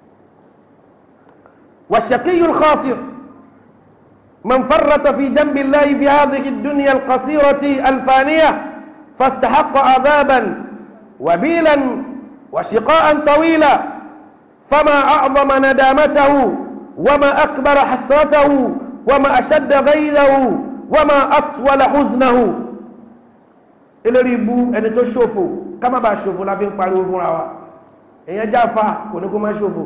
والشقي الخاسر من فرط في جنب الله في هذه الدنيا القصيرة الفانية فاستحق عذابا وبيلا وشقاء طويلا فما أعظم ندامته وما أكبر حسرته وما أشد غيره وما أطول حزنه ìlérí ibú ẹni tó ṣòfò ká má bàa ṣòfò la fi ń pariwo fúnra wa èèyàn jáfa kò ní kó má ṣòfò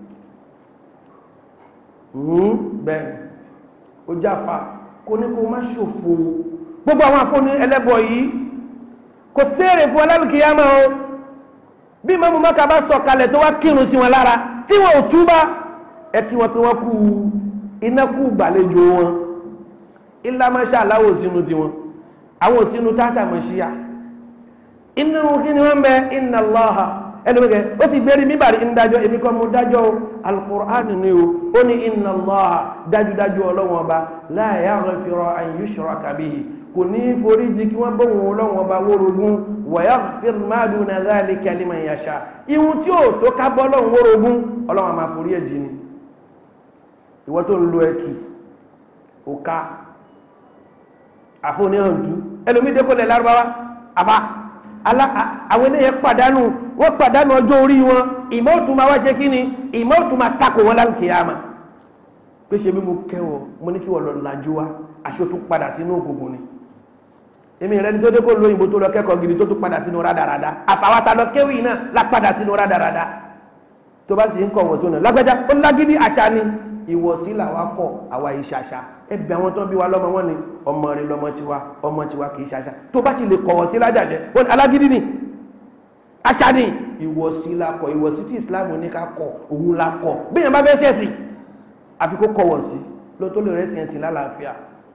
bẹ́ẹ̀ ó jáfa kò ní kó má ṣòfò gbogbo àwọn àfọ́ní ẹlẹ́bọ yìí kò séèrè fún alálùkìyàmá o bí mọ́mú mọ́ka bá sọ kalẹ̀ tó wá kírun sí wọn lára tí wọn ò túbá ẹ kí wọn pé wọn kú iná kú gbàlejò wọn ilá máṣá aláwọ̀ sínú tiwọn àwọn òsínú tátà mọ̀ṣíyà inú kí ni wọ́n bẹ inna Allaha ẹlẹ́gbẹ̀gẹ̀ ó sì gbérí míbàrí ń dájọ́ èmi kan mú dájọ́ al-Qur'an ni o ó ní inna Allaha dájúdájú ọlọ́wọ́n ọba la yaghfiru an yushraka bihi kò ní forí di kí wọ́n bóhun ọlọ́wọ́n ọba wórogún wa yaghfir ma duna dhalika liman yasha ihun tí ó tó ká bọ́ ọlọ́run wórogún ọlọ́wọ́n máa forí ẹ̀ jì ni ìwọ tó ń lo ẹtù òka àfóníhàndú ẹlòmídé kò lẹ̀ lárúbáwá àbá àwọn eléyẹ pàdánù wọ́n pàdánù ọjọ́ orí wọn ìmọ̀ òtún máa wá ṣe kí ni ìmọ̀ òtún máa takò wọn láǹkì àmà pé ṣe bí mo kẹwọ̀ mo ní kí wọ́n lọ lajú wá aṣọ tó padà sínú ògùngùn ni èmi rẹ ní tó dé kó lóyìnbó tó lọ kẹ́kọ̀ọ́ gidi tó tún padà sínú rádaràda àfàwátà lọ kéwì náà la padà sínú rádaràda tó bá sì ń kọ̀ wọ̀ sónà lágbájá ó lágídí àṣà ni ìwọ̀sí làwa kọ̀ àwa ìṣàṣà ẹbí àwọn tó bí wa lọ́mọ wọn ni ọmọ rẹ lọmọ tiwa ọmọ tiwa kì í ṣàṣà tó bá ti lè kọ̀wọ̀ sí lájàṣẹ ó ní alágídí ni àṣà ni ìwọ̀sí la kọ̀ ìwọ̀sí tí Islam ní ká kọ̀ òun la kọ̀ bí yẹn bá fẹ́ ṣẹ̀sìn àfi kó kọ̀wọ̀ sí ló tó lè rẹ́sìn ẹ̀sìn lálàáfíà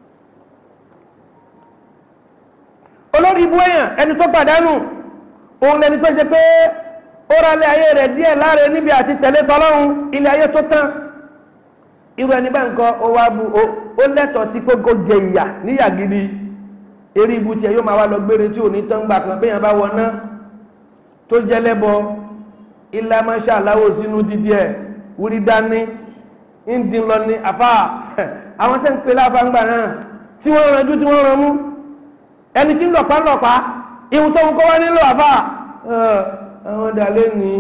olórí ibú èèyàn ẹni tó pàdánù òun lẹni tó ṣe pé ó rálẹ̀ ayé rẹ̀ díẹ̀ láre níbi àti tẹ̀lé tọlọ́run ilé ayé tó tán irú ẹni bá nǹkan ó wá bu ó lẹ́tọ̀ọ́ sí pé kó jẹ ìyà níyà gidi eré ibu tiẹ̀ yóò máa wá lọ gbére tí ò ní tán gbà kan béèyàn bá wọná tó jẹ́ lẹ́bọ ilá máṣá aláwọ̀ sínú títí ẹ̀ wúrí dání ń dín lọ ní àfà àwọn tẹ́ ń pe láfàǹgbà náà tí wọ́n ranjú tí wọ́n ran mú ẹni tí ń lọ̀pá lọ̀pá ihun tó ń kọ́ wá nílò àfà àwọn dàlẹ́ ní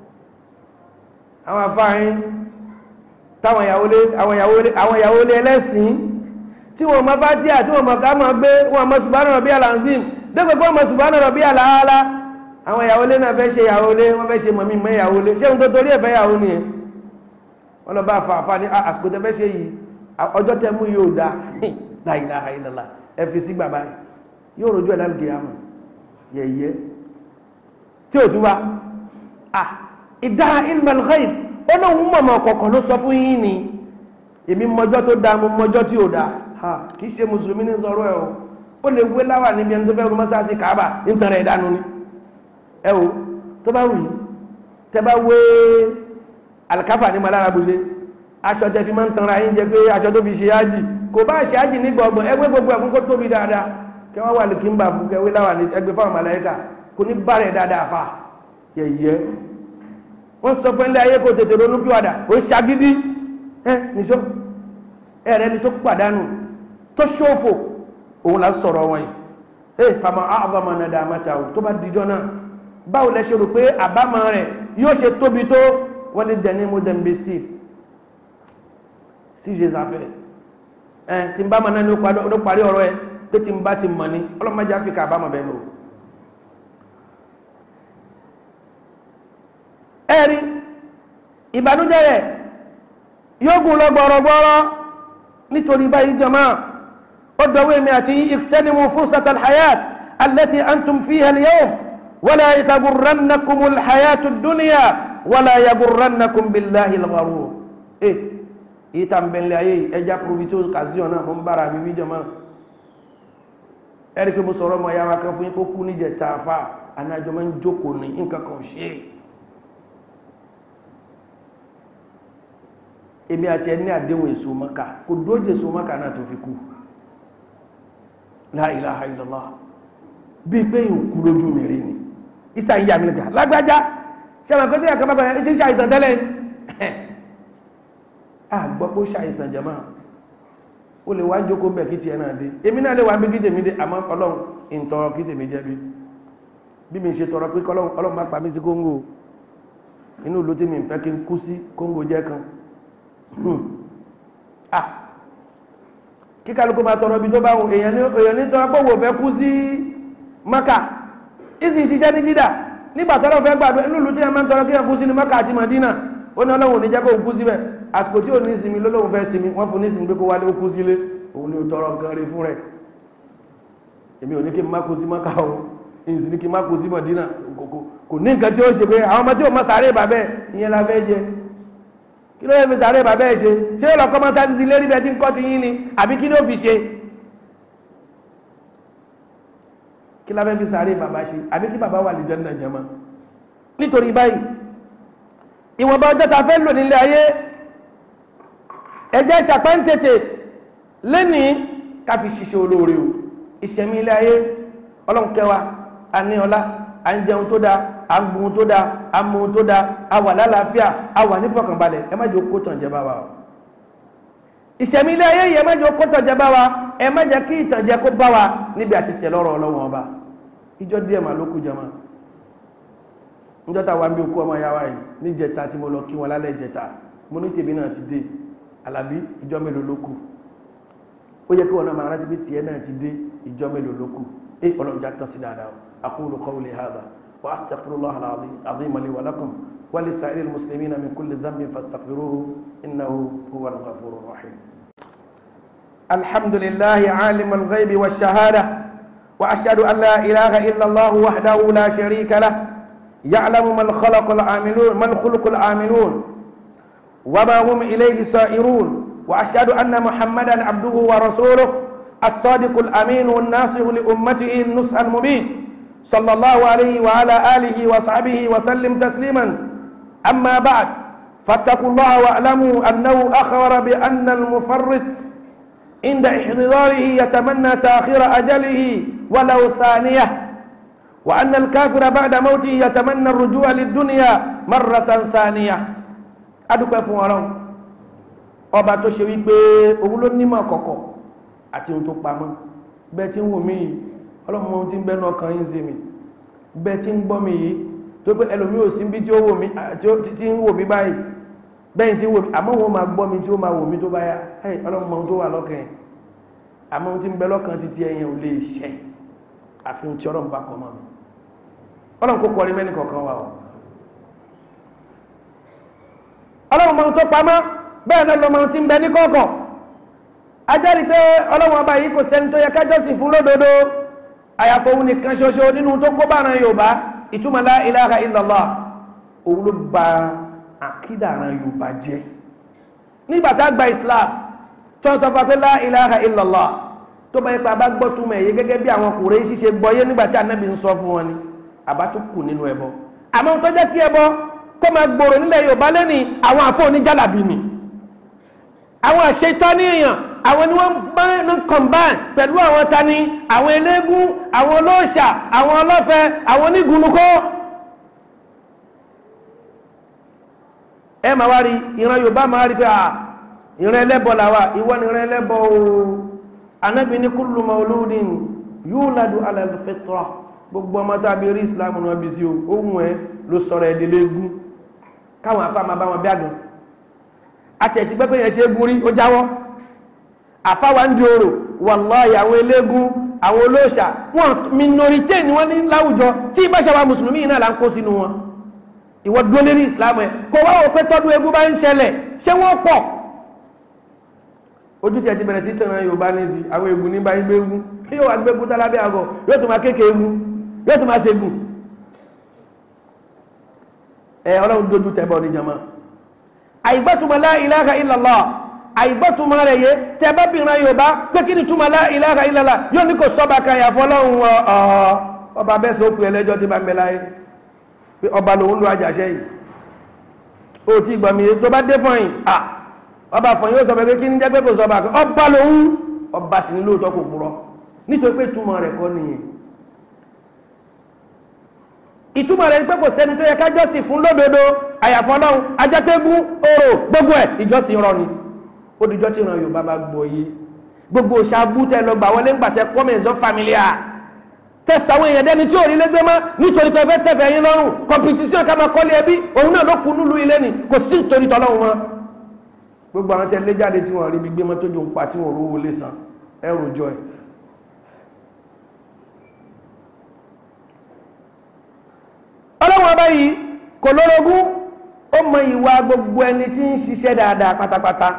àwọn àfáàyín táwọn ìyàwó lé ẹlẹ́sìn tí wọ́n mọ́ fátíà tí wọ́n mọ̀ ká mọ̀ gbé wọ́n mọ̀ subhana rabbi alanzim dẹ́gbẹ̀gbẹ́ mọ̀ subhana rabbi alaala àwọn ìyàwó lé náà fẹ́ ṣe ìyàwó lé wọ́n fẹ́ ṣe mọ̀mí mọ́ ìyàwó lé ṣé ohun tó torí ẹ̀fẹ́ ìyàwó ni wọ́n lọ bá àfààfà ní àsìkò tẹ́fẹ́ ṣe yìí ọjọ́ tẹ́ mú yóò dá la ilaha illallah ẹ fi sí gbàgbá yóò rojú ẹ̀ lálùkì àmọ̀ yẹ̀yẹ́ tí ò tún wá ah ìdá ilmal ghaib ó lóun mọ̀mọ̀ kọ̀ọ̀kan ló sọ fún yín ni èmi mọjọ́ tó dáa mo mọjọ́ tí ò dáa ha kì í ṣe mùsùlùmí ní sọ̀rọ̀ ẹ̀ o ó lè wé láwà níbi ẹni tó fẹ́ rúmọ́ sáà sí kàábà nítorí ẹ̀ dánú ni ẹ o tó bá wù yí tẹ bá wé alikafa ní malára bùṣe aṣọ tẹ fi máa ń tanra yín jẹ pé aṣọ tó fi ṣe ájì kò bá ṣe ájì ní gbọ̀ngbọ̀n ẹgbẹ́ gbogbo ẹ̀fún kó tóbi dáadáa kẹ wọ́n wà lè kí ń bà fún kẹwé láwà ní ẹgbẹ́ fáwọn màláíkà kò ní bá rẹ̀ dáadáa fà yẹ̀yẹ́ wọ́n sọ fún ilé ayé kò tètè ronú bí wàdà ó ṣagídí ẹ nìṣó ẹ̀rẹ́ ni tó pàdánù tó ṣòfò òun là ń sọ̀rọ̀ wọn yìí ẹ fàmà àvàmà nàdà àmàtà ò tó bá dijọ́ náà báwo lẹ ṣe rò pé àbámọ̀ rẹ̀ yóò ṣe tóbi tó wọ́n ní dẹni mo dẹ̀ ń bẹ sí sí ṣe sàfẹ́ ẹ tí n bá mọ̀ náà ní ó parí ọ̀rọ̀ ẹ pé tí n bá ti mọ̀ ní ọlọ́mọdé áfíríkà àbámọ̀ bẹ́ẹ̀ lò ẹ̀rí ìbànújẹ́ rẹ̀ yóò gùn lọ gbọ́rọ̀gbọ́rọ̀ nítorí báyìí jọmọ́ ó dọ̀wọ́ èmì àti ìtẹ́nimu fursata alhayat allati antum fiha al-yawm wala yagurrannakum alhayatu ad-dunya wala yagurrannakum billahi al-gharur eh ìta mbẹ̀lẹ̀ ayé ẹja probito kàzíọ̀ náà mọ́ bára mi wí jọmọ́ ẹ̀rí pé mo sọ̀rọ̀ mọ̀ yára kan fún yín kó kú níjẹ̀ tààfà anájọ́ máa ń jókòó ní nǹkan kan ṣe é èmi àti ẹni àdéhùn èso mọ́ká kò dójè èso mọ́ká náà tó fi kú la ilaha illallah bí pé ìkú lójú mi rí ni ìsà ń yà mí lẹ́gbẹ̀ẹ́ lágbájá ṣẹ́wọ̀n kó tí ẹ̀kọ́ bàbá ẹ̀ tí ń ṣàìsàn tẹ́lẹ̀ à gbọ́ pé ó ṣàìsàn jẹ́mọ́ ó lè wá jókòó bẹ̀ kí ti ẹ̀nà dé èmi náà lè wá bí kí tèmi dé àmọ́ ọlọ́run ìntọrọ kí tèmi jẹ́ bí bí mi ṣe tọrọ pé ọlọ́run má pa mí sí kóńgò inú ìlú tí mi ń fẹ́ kí n kú sí kóńgò jẹ́ kan ah kí kálukú máa tọrọ ibi tó bá wọn èèyàn ní tọrọ pé wò fẹ́ kú sí maka ìsìn ṣiṣẹ́ ní jídà nígbà tọ́lọ́ fẹ́ gbàdúrà nílùú tí a máa ń tọrọ kí a kú sí ní maka àti madina ó ní ọlọ́run ní jẹ́ kó kú síbẹ̀ àsìkò tí ò ní ìsinmi lọ́lọ́run fẹ́ sinmi wọ́n fún ní ìsinmi pé kó wálé ó kú sílé òun ni ó tọrọ nǹkan rí fún rẹ̀ èmi ò ní kí n má kú sí maka o ìsìn ní kí n má kú sí madina kò ní nǹkan tí ó ṣe pé àwọn ọmọ tí ò mọ sàárè bàbẹ́ ìyẹn la fẹ́ jẹ kí ló yẹ fi sàárè bàbá ẹ̀ ṣe ṣé ó lọ kọ́ mọ́ sáà sí lérí bẹ́ẹ̀ tí ń kọ́ ti yín ni àbí kí ló fi ṣe kí la fẹ́ fi sàárè bàbá ṣe àbí kí bàbá wà lè jẹ́nà jẹma nítorí báyìí ìwọ̀nba ọjọ́ ta fẹ́ lò nílé ayé ẹjẹ́ ṣàpáǹtètè lẹ́ni ká fi ṣiṣẹ́ olóore o ìṣẹ̀mí ilé ayé ọlọ́run kẹwàá a ní ọlá a ń jẹun tó dáa a ń gbun tó dáa a mú tó dáa a wà lálàáfíà a wà nífọ̀kànbalẹ̀ ẹ má jẹ́ kó tàn jẹ bá wa o ìṣẹ̀mí ilé ayé yẹ mẹ́jọ kó tọ̀jẹ bá wa ẹ má jẹ́ kí ìtànjẹ kó bá wa níbi àti tẹ̀lọ́rọ̀ ọlọ́wọ́n ọba ìjọ díẹ̀ mà ló kù jama níjọ́ta wa ń bí okú ọmọ ya wa yìí ní jẹta tí mo lọ kí wọn lálẹ́ jẹta mo ní tèmi náà ti dé alábí ìjọ mélòó ló kù ó yẹ kí wọn náà máa rántí pé tiẹ̀ náà ti dé ìjọ mélòó ló kù ẹ ọlọ́jà tán sí dáadáa aqulu qawli hadha wa astaghfirullah al-azim li wa lakum wa li sa'iril muslimina min kulli dhanbin fastaghfiruhu innahu huwal ghafurur rahim alhamdulillahi alimul ghaibi wash shahada wa ashhadu an la ilaha illa allah wahdahu la sharika lah يعلم من خلق العاملون من خلق العاملون وما هم إليه سائرون وأشهد أن محمدا عبده ورسوله الصادق الأمين والناصر لأمته النصح المبين صلى الله عليه وعلى آله وصحبه وسلم تسليما أما بعد فاتقوا الله واعلموا أنه أخبر بأن المفرط عند احتضاره يتمنى تأخير أجله ولو ثانية وأن الكافر بعد موته يتمنى الرجوع للدنيا مرة ثانية adúpẹ́ fún ọlọ́run ọba tó ṣe wípé òun ló nímọ̀ kọ̀kọ̀ àti ohun tó pamọ́ bẹ́ẹ̀ tí ń wò mí yìí ọlọ́run ohun tí ń bẹ́nu ọkàn yín sí mi bẹ́ẹ̀ tí ń gbọ́ mi yìí tó pé ẹlòmí ò sí bí tí ó wò mí tí ń wò mí báyìí bẹ́ẹ̀ tí ń wò mí àmọ́ wọn máa gbọ́ mi tí ó máa wò mí tó bá yá ọlọ́run ohun tó wà lọ́kàn yẹn àmọ́ ohun tí ń bẹ lọ́kàn títí ẹ̀yẹn ò lè ṣẹ àfihàn tí ọlọ́run bá kọ́ mọ́ mi ọlọ́run kó kọrin mẹ́ni kọ̀ọ̀kan wà ọ́ ọlọ́run mọ́ tó pamọ́ bẹ́ẹ̀ náà lọ́mọ tí ń bẹ ní kọ̀ọ̀kọ̀ ajẹ́rìí pé ọlọ́run ọba yìí kò sẹ́ni tó yẹ kájọ́sìn fún lódodo àyàfò òun nìkan ṣoṣo nínú tó kó bá ran yorùbá ìtumọ̀ la ilaha illallah òun ló ba àkídà ran yorùbá jẹ́ nígbà tá a gba islam tó ń sọ fún wa pé la ilaha illallah tó bá yẹ pé a bá gbọ́ túmọ̀ ẹ̀yẹ gẹ́gẹ́ bí àwọn Kùrẹ́ṣì ṣe gbọ́yé nígbà tí anábì ń sọ fún wọn ni àbá tó kù nínú ẹbọ àmọ́ tó jẹ́ kí ẹbọ kó máa gbòòrò nílẹ̀ yorùbá lẹ́ni àwọn àfọ oníjàlábì ni àwọn àṣetọ́ ní èèyàn àwọn ni wọ́n bá ń combine pẹ̀lú àwọn tani àwọn eléégún àwọn olóòṣà àwọn ọlọ́fẹ́ àwọn onígunukó ẹ máa wá rí ìran yorùbá máa rí pé à ìran ẹlẹ́bọ làwà ìwọ ni ìran ẹlẹ́bọ o anábì ní kullu mauludin yuladu ala al-fitra gbogbo ọmọ tàbí rí ìsìlámù náà bí sí o ohun ẹ ló sọ̀rọ̀ ẹ̀dẹ̀lẹ́gún káwọn afá máa bá wọn bí àgàn àti ẹ̀tí pẹ́pẹ́ yẹn ṣe é gún rí ó jáwọ́ àfáwà ń di orò wàláhì àwọn eléégún àwọn olóòṣà wọn minorité ni wọ́n ní láwùjọ tí ìbáṣàwà mùsùlùmí náà là ń kó sínú wọn ìwọ dúró lérí ìsìlámù ẹ kò wá wò pé tọ́dún eégún bá ń ṣẹlẹ̀ ṣé wọ́n pọ̀ ojú tí ẹ ti bẹ̀rẹ̀ sí tẹ̀wọ̀n yorùbá ní sí àwọn eégún ní báyìí gbégún yóò wá gbégún tálábẹ́ àgọ́ yóò tún máa kéèké eégún yóò tún máa ṣègùn ẹ ọlọ́run dojú tẹ́bọ̀ ní jama àìgbọ́túmọ̀ la ilaha illallah àìgbọ́túmọ̀ rẹ̀ yé tẹ́bọ́bìnrin yorùbá pé kí ni túmọ̀ la ilaha illallah yóò ní kò sọ́ba kan yàfọ́ ọlọ́run ọba bẹ́ẹ̀ sọ pé ẹlẹ́jọ́ ti bá ń bẹ láyé pé ọba lòun lu àjàṣẹ́ yìí ó ti gbọ́ mi tó bá dé fọyín à ọba fọyín ó sọ pé kí ni jẹ́ pé kò sọ́ba kan ọba lòun ọba sì ní lóòótọ́ kò purọ́ nítorí pé túmọ̀ rẹ̀ kọ́ nìyẹn ìtumọ̀ rẹ̀ pé kò sẹ́ni tó yẹ ká jọ́sìn fún lódodo àyàfọ́ ọlọ́run ajẹ́tẹ́gún orò gbogbo ẹ̀ ìjọsìn rọ ni ó dìjọ́ tí ìran yorùbá bá gbọ́ yé gbogbo ṣàbú tẹ lọ gbà wọlé ńgbà tẹ kọ́mẹ̀nsọ́ fàmílíà tẹ̀sàwọn èèyàn dẹni tí ò rí lẹ́gbẹ́ mọ́ nítorí pé fẹ́ tẹ̀fẹ̀ yín lọ́rùn kọ̀mpìtísíọ̀n ká máa kọ́lé ẹbí òun náà ló kú nílùú ilé ni kò sí nítorí tọ́lọ́run wọn gbogbo àwọn tẹ lé jáde tí wọ́n rí ibi gbé mọ́ tójú ń pa tí wọ́n rówó lé san ẹrù jọ ẹ̀ ọlọ́wọ́n ọba yìí kò lórogún ó mọ ìwà gbogbo ẹni tí ń ṣiṣẹ́ dáadáa pátápátá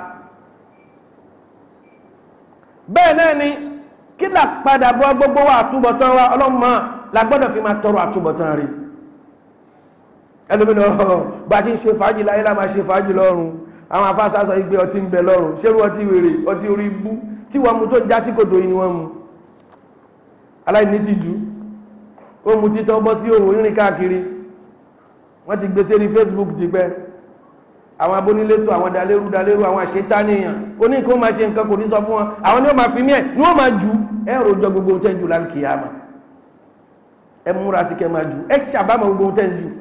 bẹ́ẹ̀ náà ni kí là padà bọ́ gbogbo wa àtúbọ̀tán wa ọlọ́mọ la gbọ́dọ̀ fi máa tọrọ àtúbọ̀tán rí ẹlòmínà ọ̀họ̀ bá ti ń ṣe fàájì láyé lá máa ṣe fàájì lọ́run àwọn afásá sọ igbe ọtí ń bẹ lọ́run ṣérú ọtí wèrè ọtí orí ibú tí wọ́n mu tó já sí kòtò yìí ni wọ́n mu aláìní ti jù ó mu títọ́ bọ́ sí òwò ìrìn káàkiri wọ́n ti gbé sérí Facebook ti pẹ́ àwọn abónílétò àwọn dalérú dalérú àwọn àṣetáníyàn oní nǹkan máa ṣe nǹkan kò ní sọ fún wọn àwọn ni wọ́n máa fi mí ẹ̀ ní wọ́n máa jù ẹ rojọ gbogbo tẹ́ ń jù láǹkì yá ma ẹ múra sí kẹ́ máa jù ẹ ṣàbámọ̀ gbogbo tẹ́ ń jù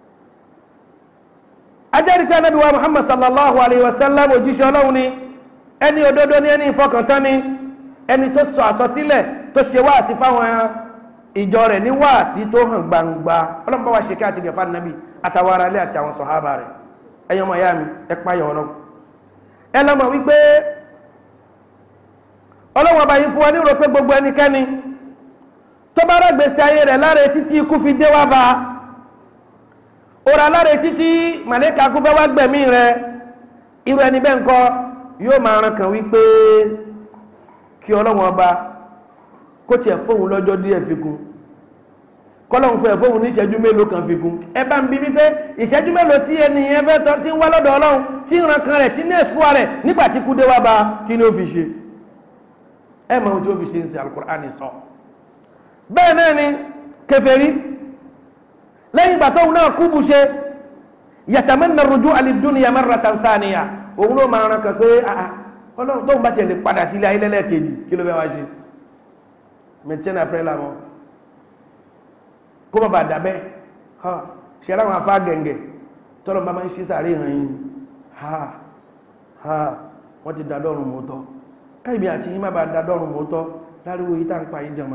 ajẹ́rìí pé anábì wa Muhammad sallallahu alayhi wa sallam òjíṣẹ́ ọlọ́run ni ẹni òdodo ni ẹni ìfọkàntán ni ẹni tó sọ àsọsílẹ̀ tó ṣe wáàsí fáwọn ìjọ rẹ̀ ní wáàsí tó hàn gbangba ọlọ́pàá wa ṣe kí àti gẹ̀fà nàbì àtàwọn ará ilé àti àwọn sọ̀hábà rẹ̀ ẹ̀yin ọmọ ìyá mi ẹ páyọ̀ ọlọ́run ẹ lọ́mọ wípé ọlọ́run ọba yìí fún wa ní rò pé gbogbo ẹnikẹ́ni tó bá rẹ̀ gbèsè ayé rẹ̀ láre títí ikú fi dé wá bá òrà láre títí màlẹ́kà kú fẹ́ wá gbẹ̀mí rẹ̀ irú ẹni bẹ́ẹ̀ ńkọ́ yóò máa ran kàn wípé kí ọlọ́run ọba kó tiẹ̀ fóun lọ́jọ́ díẹ̀ fi kún kọ́lọ́run fẹ́ fóun ní ìṣẹ́jú mélòó kan fi kún ẹ bá ń bí wípé ìṣẹ́jú mélòó tí ẹnìyẹn fẹ́ tọ́ tí ń wá lọ́dọ̀ ọlọ́run tí ń ran kan rẹ̀ tí ní ẹ̀sùpọ̀ rẹ̀ nígbà tí kú dé wá bá kí ni ó fi ṣe ẹ mọ ohun tí ó fi ṣe ń ṣe alukur'ani sọ bẹ́ẹ̀ náà ni kèfèrí lẹ́yìn ìgbà tóun náà kú bu ṣe yatamanna rujua lidunya marratan thaniya òun ló máa ran kan pé ọlọ́run tóun bá tiẹ̀ lè padà sílé ayé lẹ́lẹ́kejì kí ló fẹ́ wá ṣe mẹtíẹ́nà pẹ́lá lamọ́ kó má bàa dàbẹ́ ha ṣe ara wọn afá gẹ̀ǹgẹ̀ tọ́lọ́ bá máa ń ṣe sàárè hàn yín ha ha wọ́n ti dàdọ́rùn mọ́tọ́ káìbí àti yín má bàa dàdọ́rùn mọ́tọ́ láríwò yí tá ń pa yí jẹma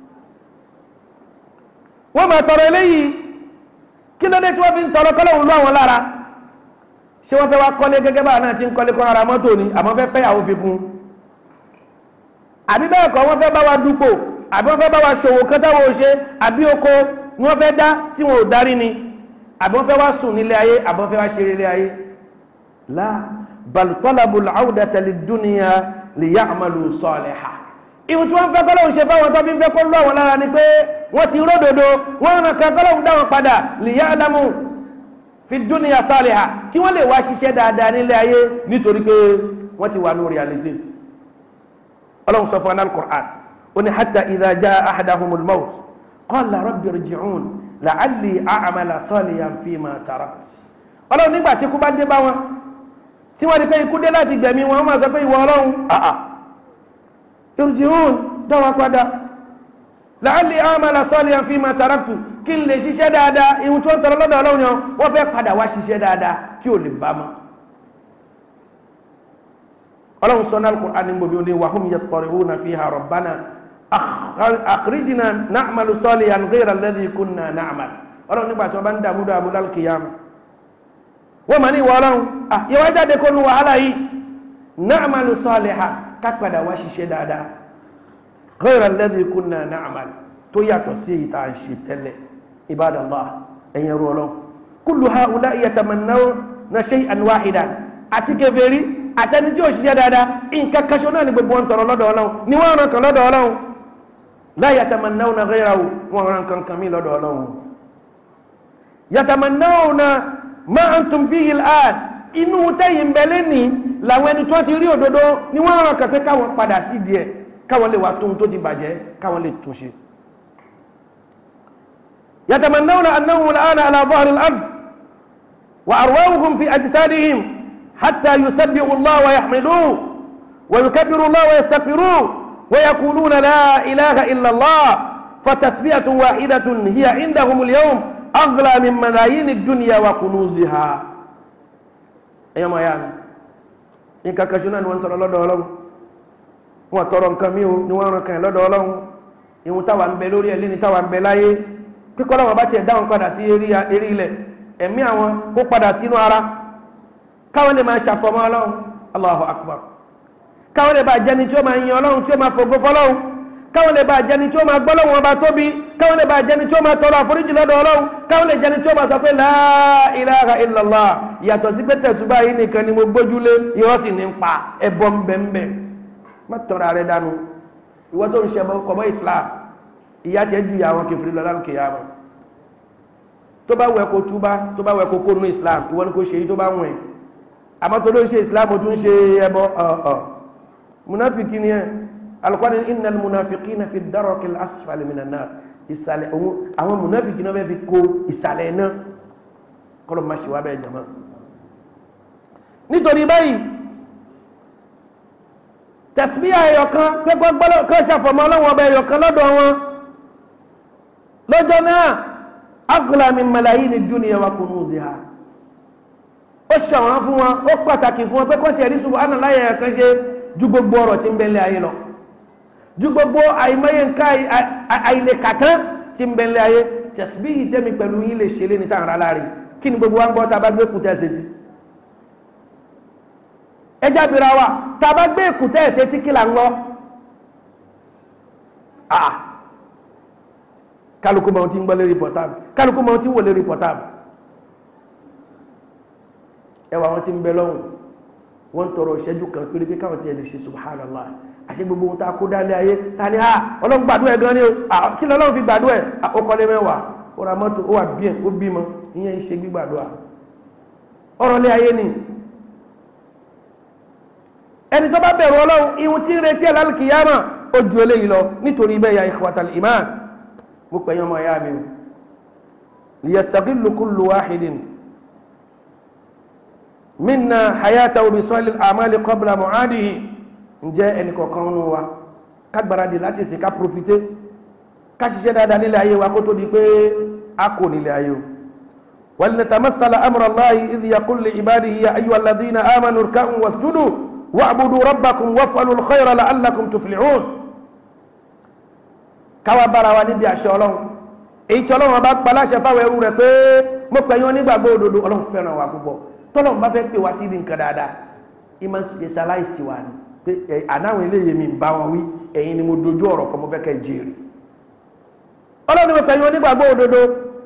wọ́n máa tọrọ eléyìí kí ló dé tí wọ́n fi ń tọrọ kọ́lọ́hún lọ́ àwọn lára ṣé wọ́n fẹ́ wá kọ́lé gẹ́gẹ́ bá náà ti ń kọ́lé kọ́ ara mọ́tò ni àmọ́ fẹ́ fẹ́yàwó fi kún àbí bẹ́ẹ̀ kọ́ wọ́n fẹ́ bá wa dúpò àbí wọ́n fẹ́ bá wa ṣòwò kan táwọn ò ṣe àbí oko ni wọ́n fẹ́ dá tí wọn ò darí ni àbí wọ́n fẹ́ wá sùn nílé ayé àbí wọ́n fẹ́ wá ṣeré ilé ayé la bal talabul awdata lidunya liya'malu saliha ìwọ̀n tí wọ́n fẹ́ kọ́lọ́hún ṣe fáwọn tó fi ń fẹ́ kó lọ́ àwọn lára ni pé wọ́n ti ródòdó wọ́n ràn kan kọ́lọ́hún dáwọn padà liya'lamu fi dunya saliha kí wọ́n lè wá ṣiṣẹ́ dáadáa nílé ayé nítorí pé wọ́n ti wà ní reality ọlọ́run sọ fún al-Qur'an ó ní hatta idha jaa ahadahumul maut qala rabbi irji'un la'alli a'mala salihan fima tarakt ọlọ́run nígbà tí ikú bá dé bá wọn tí wọ́n di pé ikú dé láti gbẹ̀mí wọn wọ́n máa sọ pé ìwọ ọlọ́run àà irji'un dáwà padà la'alli a'mala salihan fima taraktu kí n lè ṣiṣẹ́ dáadáa ihun tí wọ́n tọrọ lọ́dọ̀ ọlọ́run yẹn wọ́n fẹ́ padà wá ṣiṣẹ́ dáadáa tí ò lè bá mọ́ ọlọ́run sọ náà Al-Qur'an ní gbogbo ní wahum yattari'una fiha rabbana akhrijna na'malu salihan ghayra alladhi kunna na'mal ọlọ́run nígbà tí wọ́n bá ń dààmú dààmú lálùkìyàmù wọ́n ma ní ìwọ ọlọ́run yíwá jáde kó nu wàhálà yìí na'malu salihan ká padà wá ṣiṣẹ́ dáadáa ghayra alladhi kunna na'mal tó yàtọ̀ sí èyí tá à ń ṣe tẹ́lẹ̀ ibadallah ẹ̀yẹn rú ọlọ́run kullu ha'ula'i yatamannawna shay'an wahidan àti kèfèrí àtẹni tí ó ṣiṣẹ́ dáadáa nǹkan kan ṣo náà ni gbogbo wọn tọrọ lọ́dọ̀ ọlọ́run ni wọ́n ràn kan lọ́dọ̀ ọlọ́run la yatamannawna ghayrahu wọ́n ràn kan kan mí lọ́dọ̀ ọlọ́run yatamannawna ma antum fihi al'an inú tẹ́yìn bẹ̀lẹ́ ní làwọn ẹni tó ti rí òdodo ni wọ́n ràn kàn pé káwọn padà sí díẹ̀ káwọn lè wà tóun tó ti bàjẹ́ káwọn lè túnṣe yatamannawna annahum al'ana ala dhahri al-ard wa arwahuhum fi ajsadihim حتى يسبحوا الله ويحمدوه ويكبروا الله ويستغفروه ويقولون لا إله إلا الله فتسبية واحدة هي عندهم اليوم أغلى من ملايين الدنيا وكنوزها أيها ما يعني إن كاكشنا نوان ترى الله دولهم wọ́n tọrọ nǹkan mi ò ní wọ́n rán kan lọ́dọ̀ ọlọ́run ìhun táwa ń bẹ lórí ẹ̀ lẹ́ni táwa ń bẹ láyé kíkọ́ lọ́wọ́ bá tiẹ̀ dáhùn padà sí eré ilẹ̀ ẹ̀mí àwọn kó padà sínú ara káwọn lè máa ṣàfọmọ́ ọlọ́run Allahu Akbar káwọn lè bá jẹni tí ó máa yin ọlọ́run tí ó máa fògo fọlọ́run káwọn lè bá jẹni tí ó máa gbọ́lọ́run ọba tóbi káwọn lè bá jẹni tí ó máa tọrọ àforíjì lọ́dọ̀ ọlọ́run káwọn lè jẹni tí ó máa sọ pé la ilaha illallah yàtọ̀ sí pé tẹ̀sùbá yìí nìkan ni mo gbójúlé irọ́ sì ní pa ẹbọ ńbẹ́ńbẹ́ má tọrọ ààrẹ dànù ìwọ tó ń ṣe kọ̀bọ́ Islam ìyá tiẹ̀ ju àwọn kẹfìrí lọ lálùkè yá mọ́ tó bá wẹ̀ kó túbá tó bá wẹ̀ kó kónú Islam ìwọ ni kò ṣe èyí tó bá wẹ̀ àmọ́ tó ló ń ṣe ìsìláàmù tó ń ṣe ẹbọ ọ̀ọ̀ munafiki ni ẹ alùkwáni innal munafiqina fi darakil asfali minan nar ìsàlẹ̀ ohun àwọn munafiki náà fẹ́ fi kó ìsàlẹ̀ náà kọlọ̀ máa ṣe wá bẹ́ẹ̀ jama nítorí báyìí tẹ̀síbíyà ẹ̀yọ̀kan pẹ́gbọ́gbọ́lọ́ kan ṣàfọ̀mọ́ ọlọ́wọ́ ọba ẹ̀yọ̀kan lọ́dọ̀ wọn lọ́jọ́ náà aghla min malayini dunya wa kunuziha ó ṣàwọn fún wọn ó pàtàkì fún wọn pé kọ́ntì ẹ̀rí subhanallahi ẹ̀kan ṣe ju gbogbo ọ̀rọ̀ tí ń bẹ́lẹ̀ ayé lọ ju gbogbo àìmọye nǹkan àìlèkàtán tí ń bẹ́lẹ̀ ayé tẹ̀síbíyì tẹ́mi pẹ̀lú yín lè ṣe lé ní tàn rárá rí kí ni gbogbo wa ń gbọ́ tá a bá gbé kùtẹ́ ṣe ti ẹjá bìíra wa tá a bá gbé kùtẹ́ ṣe ti kí là ń lọ ah kálukú mọ̀ tí ń gbọ́ lérí pọ̀táàbù kálukú mọ̀ tí ń wò lérí pọ̀táàbù ẹwà wọn tí ń bẹ lọ́hùn wọ́n tọrọ ìṣẹ́jú kan péré pé káwọn tí ẹ lè ṣe subhanallah àṣẹ gbogbo ohun tá a kó dálé ayé ta ni ah ọlọ́run gbàdúrà ẹ̀ gan ni o kí ni ọlọ́run fi gbàdúrà ẹ̀ ó kọ́lé mẹ́wàá ó ra mọ́tò ó wà bí ẹ̀ ó bímọ ìyẹn ń ṣe gbígbàdúrà ọ̀rọ̀ lé ayé ni ẹni tó bá bẹ̀rù ọlọ́run ihun tí ń retí ẹ̀ lálùkìyàmà ó ju eléyìí lọ nítorí bẹ́ẹ̀ ya ikhwatal iman mo pẹ̀yìn ọmọ ya mi liyastaqillu kullu wahidin minna hayatahu bi salil amali qabla mu'adihi ǹjẹ́ ẹnì kọ̀ọ̀kan nínú wa ká gbáradì láti ṣe ká profité ká ṣiṣẹ́ dáadáa nílẹ̀ ayé wa kó tó di pé a kò nílẹ̀ ayé o wal natamathala amra Allahi idh yaqulu li ibadihi ya ayyuha alladhina amanu irka'u wasjudu wa'budu rabbakum waf'alu al-khayra la'allakum tuflihun káwa bára wa níbi àṣẹ ọlọ́run èyí tí ọlọ́run bá pa láṣẹ fáwọn ẹrú rẹ̀ pé mo pẹ̀yìn onígbàgbọ́ òdodo ọlọ́run fẹ́ràn wa púpọ̀ tọ́lọ́run bá fẹ́ pè wá sí ní nǹkan dáadáa ìmọ̀ specialize wa ni pé ànáwọn eléyè mi ń bá wọn wí ẹ̀yin ni mo dojú ọ̀rọ̀ kan mo fẹ́ kẹ́ jèrè ọlọ́run mo pẹ̀yìn onígbàgbọ́ òdodo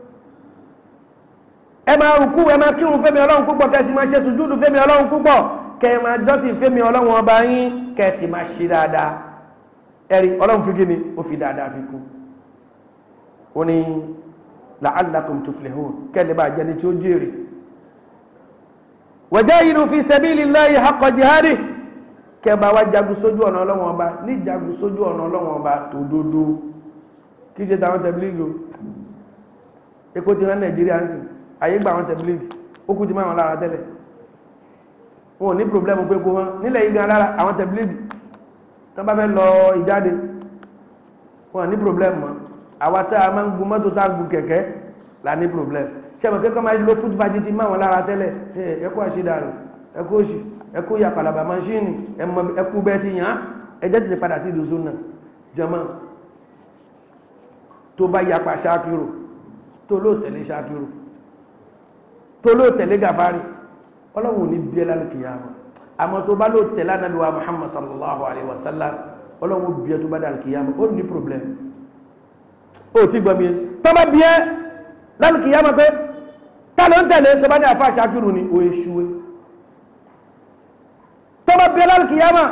ẹ máa rùkú ẹ máa kírun fẹ́mi ọlọ́run púpọ̀ kẹ́sì máa ṣe sùjúdù fẹ́mi ọlọ́run púpọ̀ kẹ́ ẹ máa jọ́sìn fẹ́mi ọlọ́run ọba yín kẹ́sì máa ṣe dáadáa ẹ̀rí ọlọ́run fi kí ni ó fi dáadáa fi kú ó ní la'allakum tuflihun kẹ́lẹ̀ bá jẹni tí ó jèrè wajahidu fi sabilillahi haqqa jihadi kẹba wá jagun sójú ọ̀nà ọlọ́run ọba ní jagun sójú ọ̀nà ọlọ́run ọba tó dódó kí ṣe tàwọn tẹ̀blígì epo ti hàn nàìjíríà ń sìn ayé gba àwọn tẹ̀blígì ó kú ti máa wọn lára tẹ́lẹ̀ wọn ò ní pòblẹ́mù pé kó wọn nílẹ̀ yìí gan lára àwọn tẹ̀blígì tán bá fẹ́ lọ ìjáde wọn ní problem mọ́ àwa tá a máa ń gun mọ́tò tá a gun kẹ̀kẹ́ là ní problem ṣẹ́bọ̀ kẹ́kọ́ máa lo food fagiti máa wọn lára tẹ́lẹ̀ ẹkú àṣídàrù ẹkú òṣì ẹkú ya palaba maṣíìnì ẹkú bẹ́ẹ̀ ti yàn án ẹjẹ́ ti padà sí ìdúsó náà jẹmọ́ tó bá yapa ṣáàkìrò tó ló tẹ̀lé ṣáàkìrò tó ló tẹ̀lé gàfárì ọlọ́run ní bí ẹlálùkìyàmọ́ àmọ́ tó bá ló tẹ̀lé ànábì wa muhammad sallallahu alaihi wasallam ọlọ́run bí ẹ tó bá dàrú kìyàmù ó ní problem ó ti gbọ́ mi tó bá bí ẹ lálù kìyàmù pé tá ló ń tẹ̀lé tó bá ní àfáà ṣákìrù ni ó èṣùwé tó bá bí ẹ lálù kìyàmù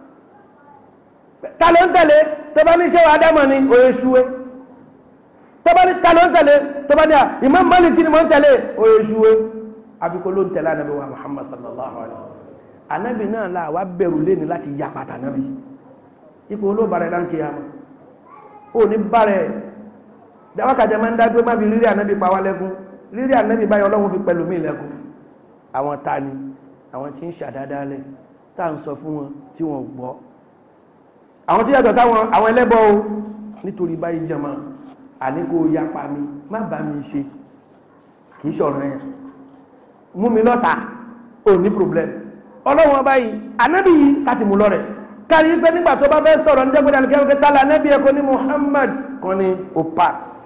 tá ló ń tẹ̀lé tó bá ní ṣé wàá dámọ̀ ni ó èṣùwé tó bá ní tá ló ń tẹ̀lé tó bá ní à Imam Maliki ni mo ń tẹ̀lé ó èṣùwé àfikún ló ń tẹ̀lé ànábì wa muhammad sallallahu alaihi wasallam anabi náà la wa bẹ̀rù léni láti ya pàtà nábi ipò olóbàrẹ̀ láńkì àmà ó ní bàrẹ̀ dáwákàtẹ́ máa ń dá pé má fi rírí ànábì pa wá lẹ́kún rírí ànábì báyọ̀ ọlọ́run fi pẹ̀lú mí lẹ́kún àwọn ta ni àwọn tí ń ṣàdádálẹ̀ tá à ń sọ fún wọn tí wọ́n gbọ́ àwọn tí yàtọ̀ sáwọn àwọn ẹlẹ́bọ o nítorí báyìí jẹmọ́ àní kó yapa mi má bá mi ṣe kì í ṣọ̀rọ̀ yẹn mú mi lọ́ta ò ní problem ọlọ́run ọba yìí anábì yìí sátìmú lọ́rẹ̀ kárí pé nígbà tó bá fẹ́ sọ̀rọ̀ ní jẹ́gbẹ́dẹ́ alìkẹ́ ọ̀kẹ́ tálà anábì ẹ̀kọ́ ní Muhammad kan ní o pass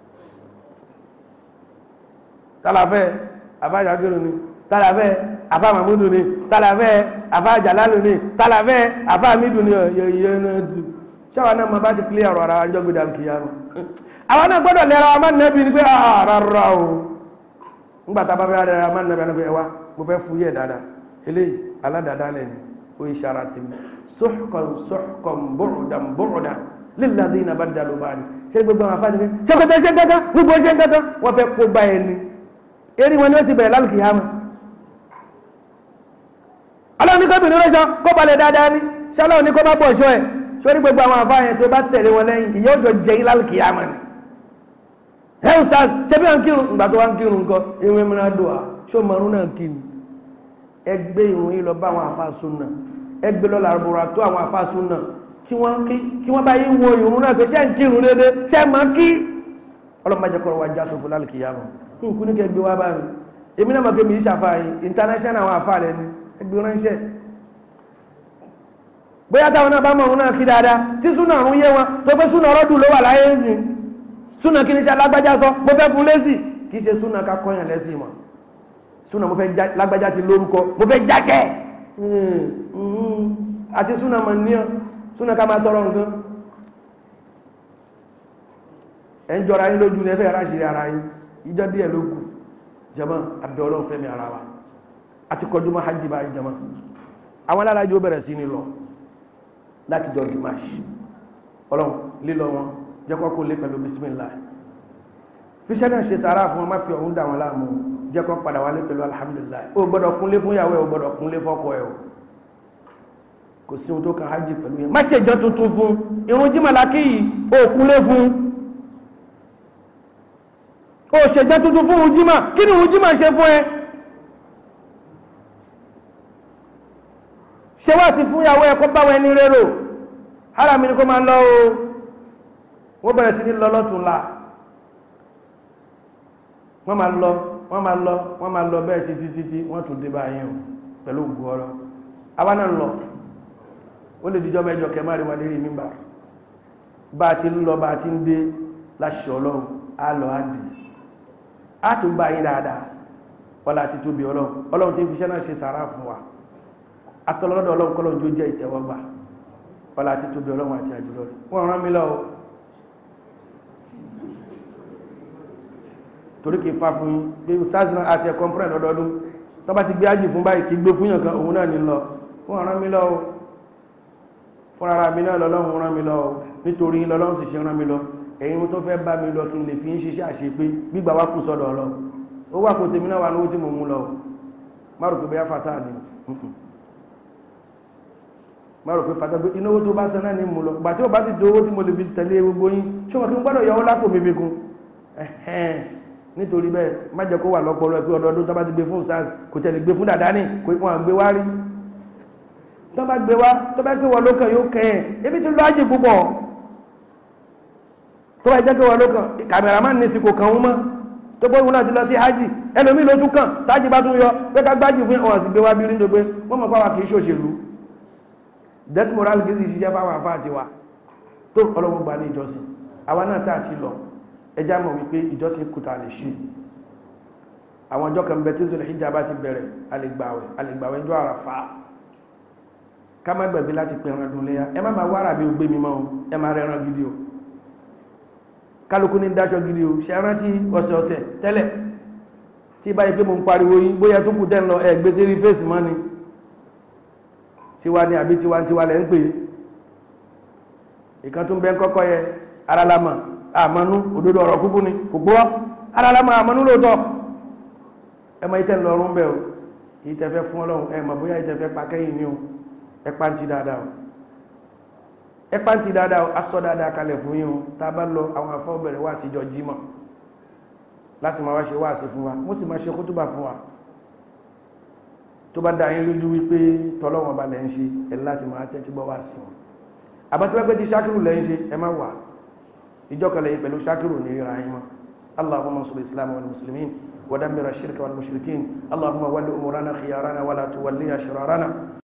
tálàfẹ́ afájàgẹ́rù ni tálàfẹ́ afá mahmudu ni tálàfẹ́ afá jalalu ni tálàfẹ́ afá amidu ni yẹ̀yẹ́ náà tù ṣáwa náà ma bá ti kílẹ̀ ọ̀rọ̀ ara wa jọ́gbẹ́dẹ́ alìkẹ́ àwọn náà gbọ́dọ̀ lẹ́ra wa máa nẹ́bi ni pé rárá o nígbà tá a bá fẹ́ rẹ̀ wa máa nẹ́bi ni pé ẹwà mo fẹ́ fúyẹ́ dáadáa eléyìí aládàádálẹ̀ ni ó yí ṣara ti mi suhqan suhqan bu'dan bu'dan lilladhina baddalu ba'di ṣe gbogbo àwọn afáàdì ṣe kò tẹ́ ṣe kankan gbogbo ṣe kankan wọ́n fẹ́ kó bá ẹni eré wọn ni ó ti bẹ̀rẹ̀ lálùkì hàmà ọlọ́run ní kóbìnrin rẹ́ṣọ kó balẹ̀ dáadáa ní ṣọlọ́run ní kó bá bọ̀ ṣọ́ ẹ̀ sórí gbogbo àwọn afáà yẹn tó bá tẹ̀lé wọn lẹ́yìn ìyá òjò jẹ́ yín lálùkì hàmà ni hell sars ṣe bí wọn kírun ìgbà tó wá ń kírun nǹkan ìwé mìíràn dùn à ṣó mọ̀rún náà kí ni ẹgbẹ́ ìrùn yìí lọ bá àwọn àfáàsùn náà ẹgbẹ́ lọ làrúbọ̀rà tó àwọn àfáàsùn náà kí wọ́n bá yí wo ìrùn náà pé ṣé ń kírun dédé ṣé mọ́ kí ọlọ́mọdé kọ́ wa já sófò lálùkì yá wọn kí n kú ní kẹgbẹ́ wá bá mi èmi náà mọ̀ pé mi ìṣàfà yìí international àwọn àfáà rẹ ni ẹgbẹ́ ránṣẹ́ bóyá táwọn náà bá mọ̀ òun náà kí dáadáa tí súnà ọ̀run yé wọn tó pé súnà ọ̀rọ̀dù ló wà láyé ń sìn súnà kí ní ṣe alágbájá sọ mo fẹ́ fún lésì kì í ṣe súnà ká kọ́yàn lẹ́sìn mọ̀ súnà mo fẹ́ lágbájá ti lórúkọ mo fẹ́ jáṣẹ́ àti súnà mọ̀ níyàn súnà ká máa tọrọ nǹkan ẹ̀ ń jọra yín lójú ní ẹfẹ́ ráṣìírí ara yín ìjọ díẹ̀ ló kù jama abẹ́ ọlọ́run fẹ́mi ara wa àti kọjú mọ́ hajj báyìí jama àwọn alájò bẹ̀rẹ̀ sí ní lọ láti jọ dimash ọlọ́run lílọ wọn jẹ́kọ́ kó lé pẹ̀lú bismillah fíṣẹ́ náà ṣe sàárà fún wọn má fi ọ̀hún dà wọn láàmú jẹ́kọ́ padà wálé pẹ̀lú alhamdulillah ó gbọ́dọ̀ kúnlé fún ìyàwó ẹ̀ ó gbọ́dọ̀ kúnlé fọ́kọ ẹ̀ o kò sí ohun tó kan hajj pẹ̀lú yẹn má ṣe jọ tuntun fún irun jímọ̀lákì yìí ó kúnlé fún ó ṣe jẹ́ tuntun fún ohun jímọ̀ kí ni ohun jímọ̀ ṣe fún ẹ ṣe wá sí fún ìyàwó ẹ̀kọ́ báwọn ẹni rérò ara mi ni kó máa lọ o wọ́n bẹ̀rẹ̀ sí ní lọ lọ́tún la wọ́n máa lọ wọ́n máa lọ wọ́n máa lọ bẹ́ẹ̀ títí títí wọ́n tún dé bá yín o pẹ̀lú ògùn ọ̀rọ̀ àwa náà lọ ó lè díjọ́ mẹ́jọ kẹmà rí wà lérí mímbà bá ti ń lọ bá ti ń dé láṣẹ ọlọ́run á lọ á dì á tún bá yín dáadáa ọlá ti tóbi ọlọ́run ọlọ́run ti fi iṣẹ́ náà ṣe sàárà fún wa atọ́lọ́dọ̀ ọlọ́run kọ́lọ́run jó jẹ́ ìtẹ́wọ́gbà ọlá ti tóbi ọlọ́run àti àjùlọ rẹ̀ wọ́n rán mi lọ torí kì í fa fún yín pé sars náà àti ẹ̀kọ́ pẹ́rẹ̀ lọ́dọọdún tó bá ti gbé ájì fún báyìí kì í gbé fún yàn kan òun náà ní lọ wọ́n rán mi lọ fún ara mi náà lọ́lọ́run rán mi lọ nítorí lọ́lọ́run sì ṣe rán mi lọ ẹ̀yin tó fẹ́ bá mi lọ kí n lè fi ń ṣiṣẹ́ àṣe pé gbígbà wá kù sọ́dọ̀ ọlọ́ ó wà kò tèmi náà wà lówó tí mo mú lọ má rò pé bóyá fata ni má rò pé fata pé ináwó tó bá san náà ní mú lọ gbà tí ó bá sì dówó tí mo lè fi tẹ̀lé gbogbo yín ṣé wọn kí n gbọ́dọ̀ yọwó lápò mi fi kún ẹ̀hẹ́n nítorí bẹ́ẹ̀ má jẹ́ kó wà lọ́pọ̀lọ́ ẹ̀ pé ọdọọdún tó bá ti gbé fún sars kò tẹ̀lé gbé fún dàdá ní kò wọ́n gbé wá rí tó bá gbé wá tó bá gbé wọ́n lókàn yóò kẹ́ ẹ̀ ebi tó lọ ájì púpọ̀ tó bá jẹ́ pé wọ́n lókàn kàmẹ́rámán ní sí kò kàn wọ́n mọ́ tó bó wọn náà ti lọ sí hajj ẹlòmí ló tún kàn tájì bá tún yọ pé ká gbájì fún ọ̀sìn gbé wá bí rí ní pé wọ́n mọ̀ pàwà kìí ṣòṣèlú death moral kìí sì ṣiṣẹ́ fáwọn àfáà ti wa tó ọlọ́wọ́ gbà ní ìjọsìn àwa náà tá àti lọ ẹjá mọ̀ wípé ìjọsìn kùtà lè ṣe àwọn ọjọ́ kan bẹ tí zòlẹ̀ hijab bá ti bẹ̀rẹ̀ alẹ́gbàwẹ̀ alẹ́gbàwẹ̀ ọjọ́ àràfà ká má gbẹ̀gbẹ̀ láti pè ẹran dùn léyà ẹ má máa wára bí ó gbé mi mọ́ ẹ má rẹ ẹran gidi o kálukú ní dáṣọ gidi o ṣe rántí ọ̀sẹ̀ ọ̀sẹ̀ tẹ́lẹ̀ tí báyìí pé mo ń pariwo yín bóyá tó kù tẹ́ ń lọ ẹ gbé sí rí fèsì mọ́ ni tiwa ni àbí tiwa tiwa lẹ́ ń pè ìkan tó ń bẹ́ ń kọ́kọ́ yẹ ara lámà àmọ́nú òdodo ọ̀rọ̀ kúkú ni kò gbọ́ ara lámà àmọ́nú lóòótọ́ ẹ mọ ìtẹ́ lọ́rùn bẹ́ o ìtẹ́fẹ́ fún ọlọ́run ẹ mọ̀ bóyá ìtẹ́fẹ́ pa kẹ́yìn ni o ẹ pàǹtí dáadáa o ẹ pàǹtí dáadáa o aṣọ dáadáa kalẹ̀ fún yín o tá a bá lọ àwọn afọ́ bẹ̀rẹ̀ wá síjọ jímọ̀ láti máa wá ṣe wáàsí fún wa mo sì máa ṣe kútùbà fún wa tó bá dá yín lójú wípé tọ́lọ́wọ́n ba lẹ́ ń ṣe ẹ láti máa tẹ́tí gbọ́ wáàsí wọn àbátúwẹ́pẹ́ ti ṣákìrù lẹ́ ń ṣe ẹ má wà ìjọkẹlẹ̀ yìí pẹ̀lú ṣákìrù ní ìra yín mọ́ allahumma mansur islam wal muslimin ودمر الشرك والمشركين اللهم ول أمورنا خيارنا ولا تولي شرارنا